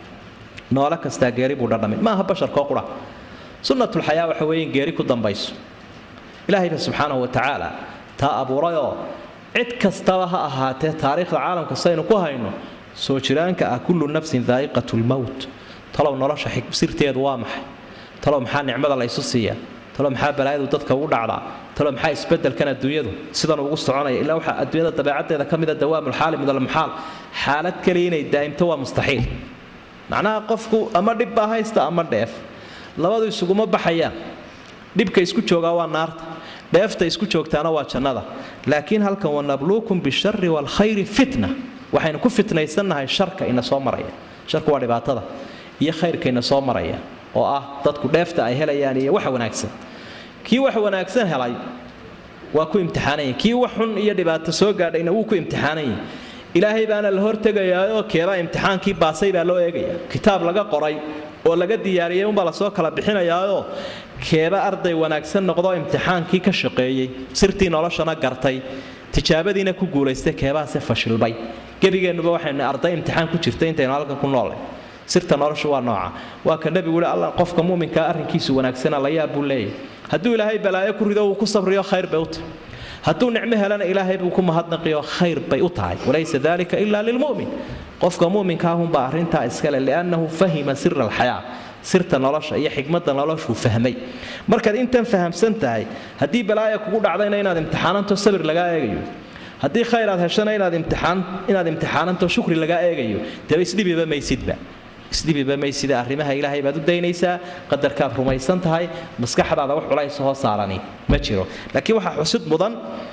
noole kastaa geeri buu dhadhamay maaha basharkoo qura sunnatulxayaa waxa weeye in geeri ku dambayso ilaahayba subxaanahu wa tacaala taa abuurayoo cid kastaba ha ahaatee taariikhda caalamka saynu ku hayno soo jiraanka ah kullu nafsin daa'iqat lmowt talow nolosha sirteedu waa maxay talow maxaa nicmada la ysu siiyaa talow maxaa balaayadu dadka ugu dhacdaa talow maxaa isbedelkan adduunyadu sidan ugu soconaya ilaa waxaa adduunyada dabeecaddeeda ka mida dawaamulxaali midalmuxaal xaalad kaliya inay daa'imto waa mustaxiil macnaha qofku ama dhib baa haysta ama dheef labadu isuguma baxayaan dhibka isku joogaa waa naarta dheefta isku joogtaana waa jannada laakiin halkan wanabluukum bishari waalkhayri fitna waxaynu ku fitnaysannahay sharka ina soo maraya sharku waa dhibaatada iyo khayrka ina soo maraya oo ah dadku dheefta ay helayaan iyo waxa wanaagsan kii wax wanaagsan helay waa ku imtixaananya kii wax xun iyo dhibaato soo gaadhayna wuu ku imtixaananya ilaahay baana la hortegayaayoo keebaa imtixaankii baasay baa loo eegaya kitaab laga qoray oo laga diyaariyey unbaa lasoo kala bixinayaayoo keeba arday wanaagsan noqdoo imtixaankii ka shaqeeyey sirtii noloshana gartay tijaabadiina ku guulaystay keebaase fashilbay gebigeennuba waxaynu arday imtixaan ku jirtay intaynu halkan ku noolay sirta noloshu waa nooca waa ka nebigu yihi alla qofka muuminkaa arrinkiisu wanaagsana la yaab buu leeyahy hadduu ilaahay balaayo ku rido wuu ku sabriyo khayr bay u tahay hadduu nicmo helana ilaahay buu ku mahadnaqiyo khayr bay u tahay walaysa dalika ila lilmu'min qofka muuminkaahunbaa arrintaa iskale liannahu fahima sira alxayaa sirta nolosha iyo xikmadda noloshuu fahmay markaad intan fahamsan tahay haddii balaaya kugu dhacdayna inaad imtixaananto sabir lagaa eegayo haddii khayr aad heshana inaad imtixaan inaad imtixaananto shukri lagaa eegayo deba isdhibiba maysidba isdhibiba maysida arrimaha ilaahay baad u daynaysaa qadarkaad rumaysan tahay maskaxdaada wax culays hoo saarani ma jiro laakiin waxaa xusid mudan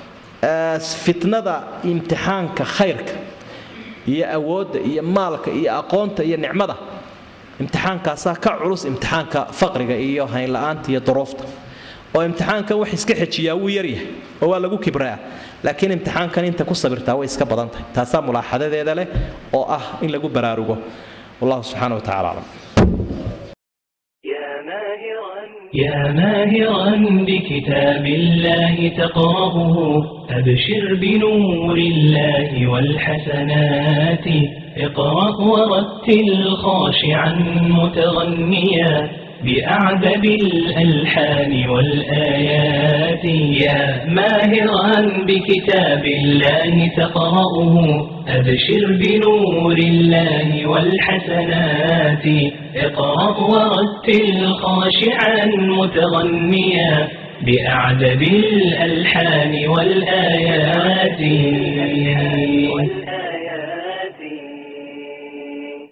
fitnada imtixaanka khayrka iyo awoodda iyo maalka iyo aqoonta iyo nicmada imtixaankaasaa ka culus imtixaanka faqriga iyo haynla-aanta iyo duruufta oo imtixaankan wax iska xejiyaa wuu yaryahay oo waa lagu kibraa laakiin imtixaankan inta ku sabirtaa way iska badan tahay taasaa mulaaxadadeeda leh oo ah in lagu baraarugo wallahu subxaana wa tacala aclam يا ماهرا بكتاب الله تقرأه أبشر بنور الله والحسنات اقرأ ورتل خاشعا متغنيا بأعذب الألحان والآيات يا ماهرا بكتاب الله تقرأه أبشر بنور الله والحسنات اقرأ ورتل خاشعا متغنيا بأعذب الألحان والآيات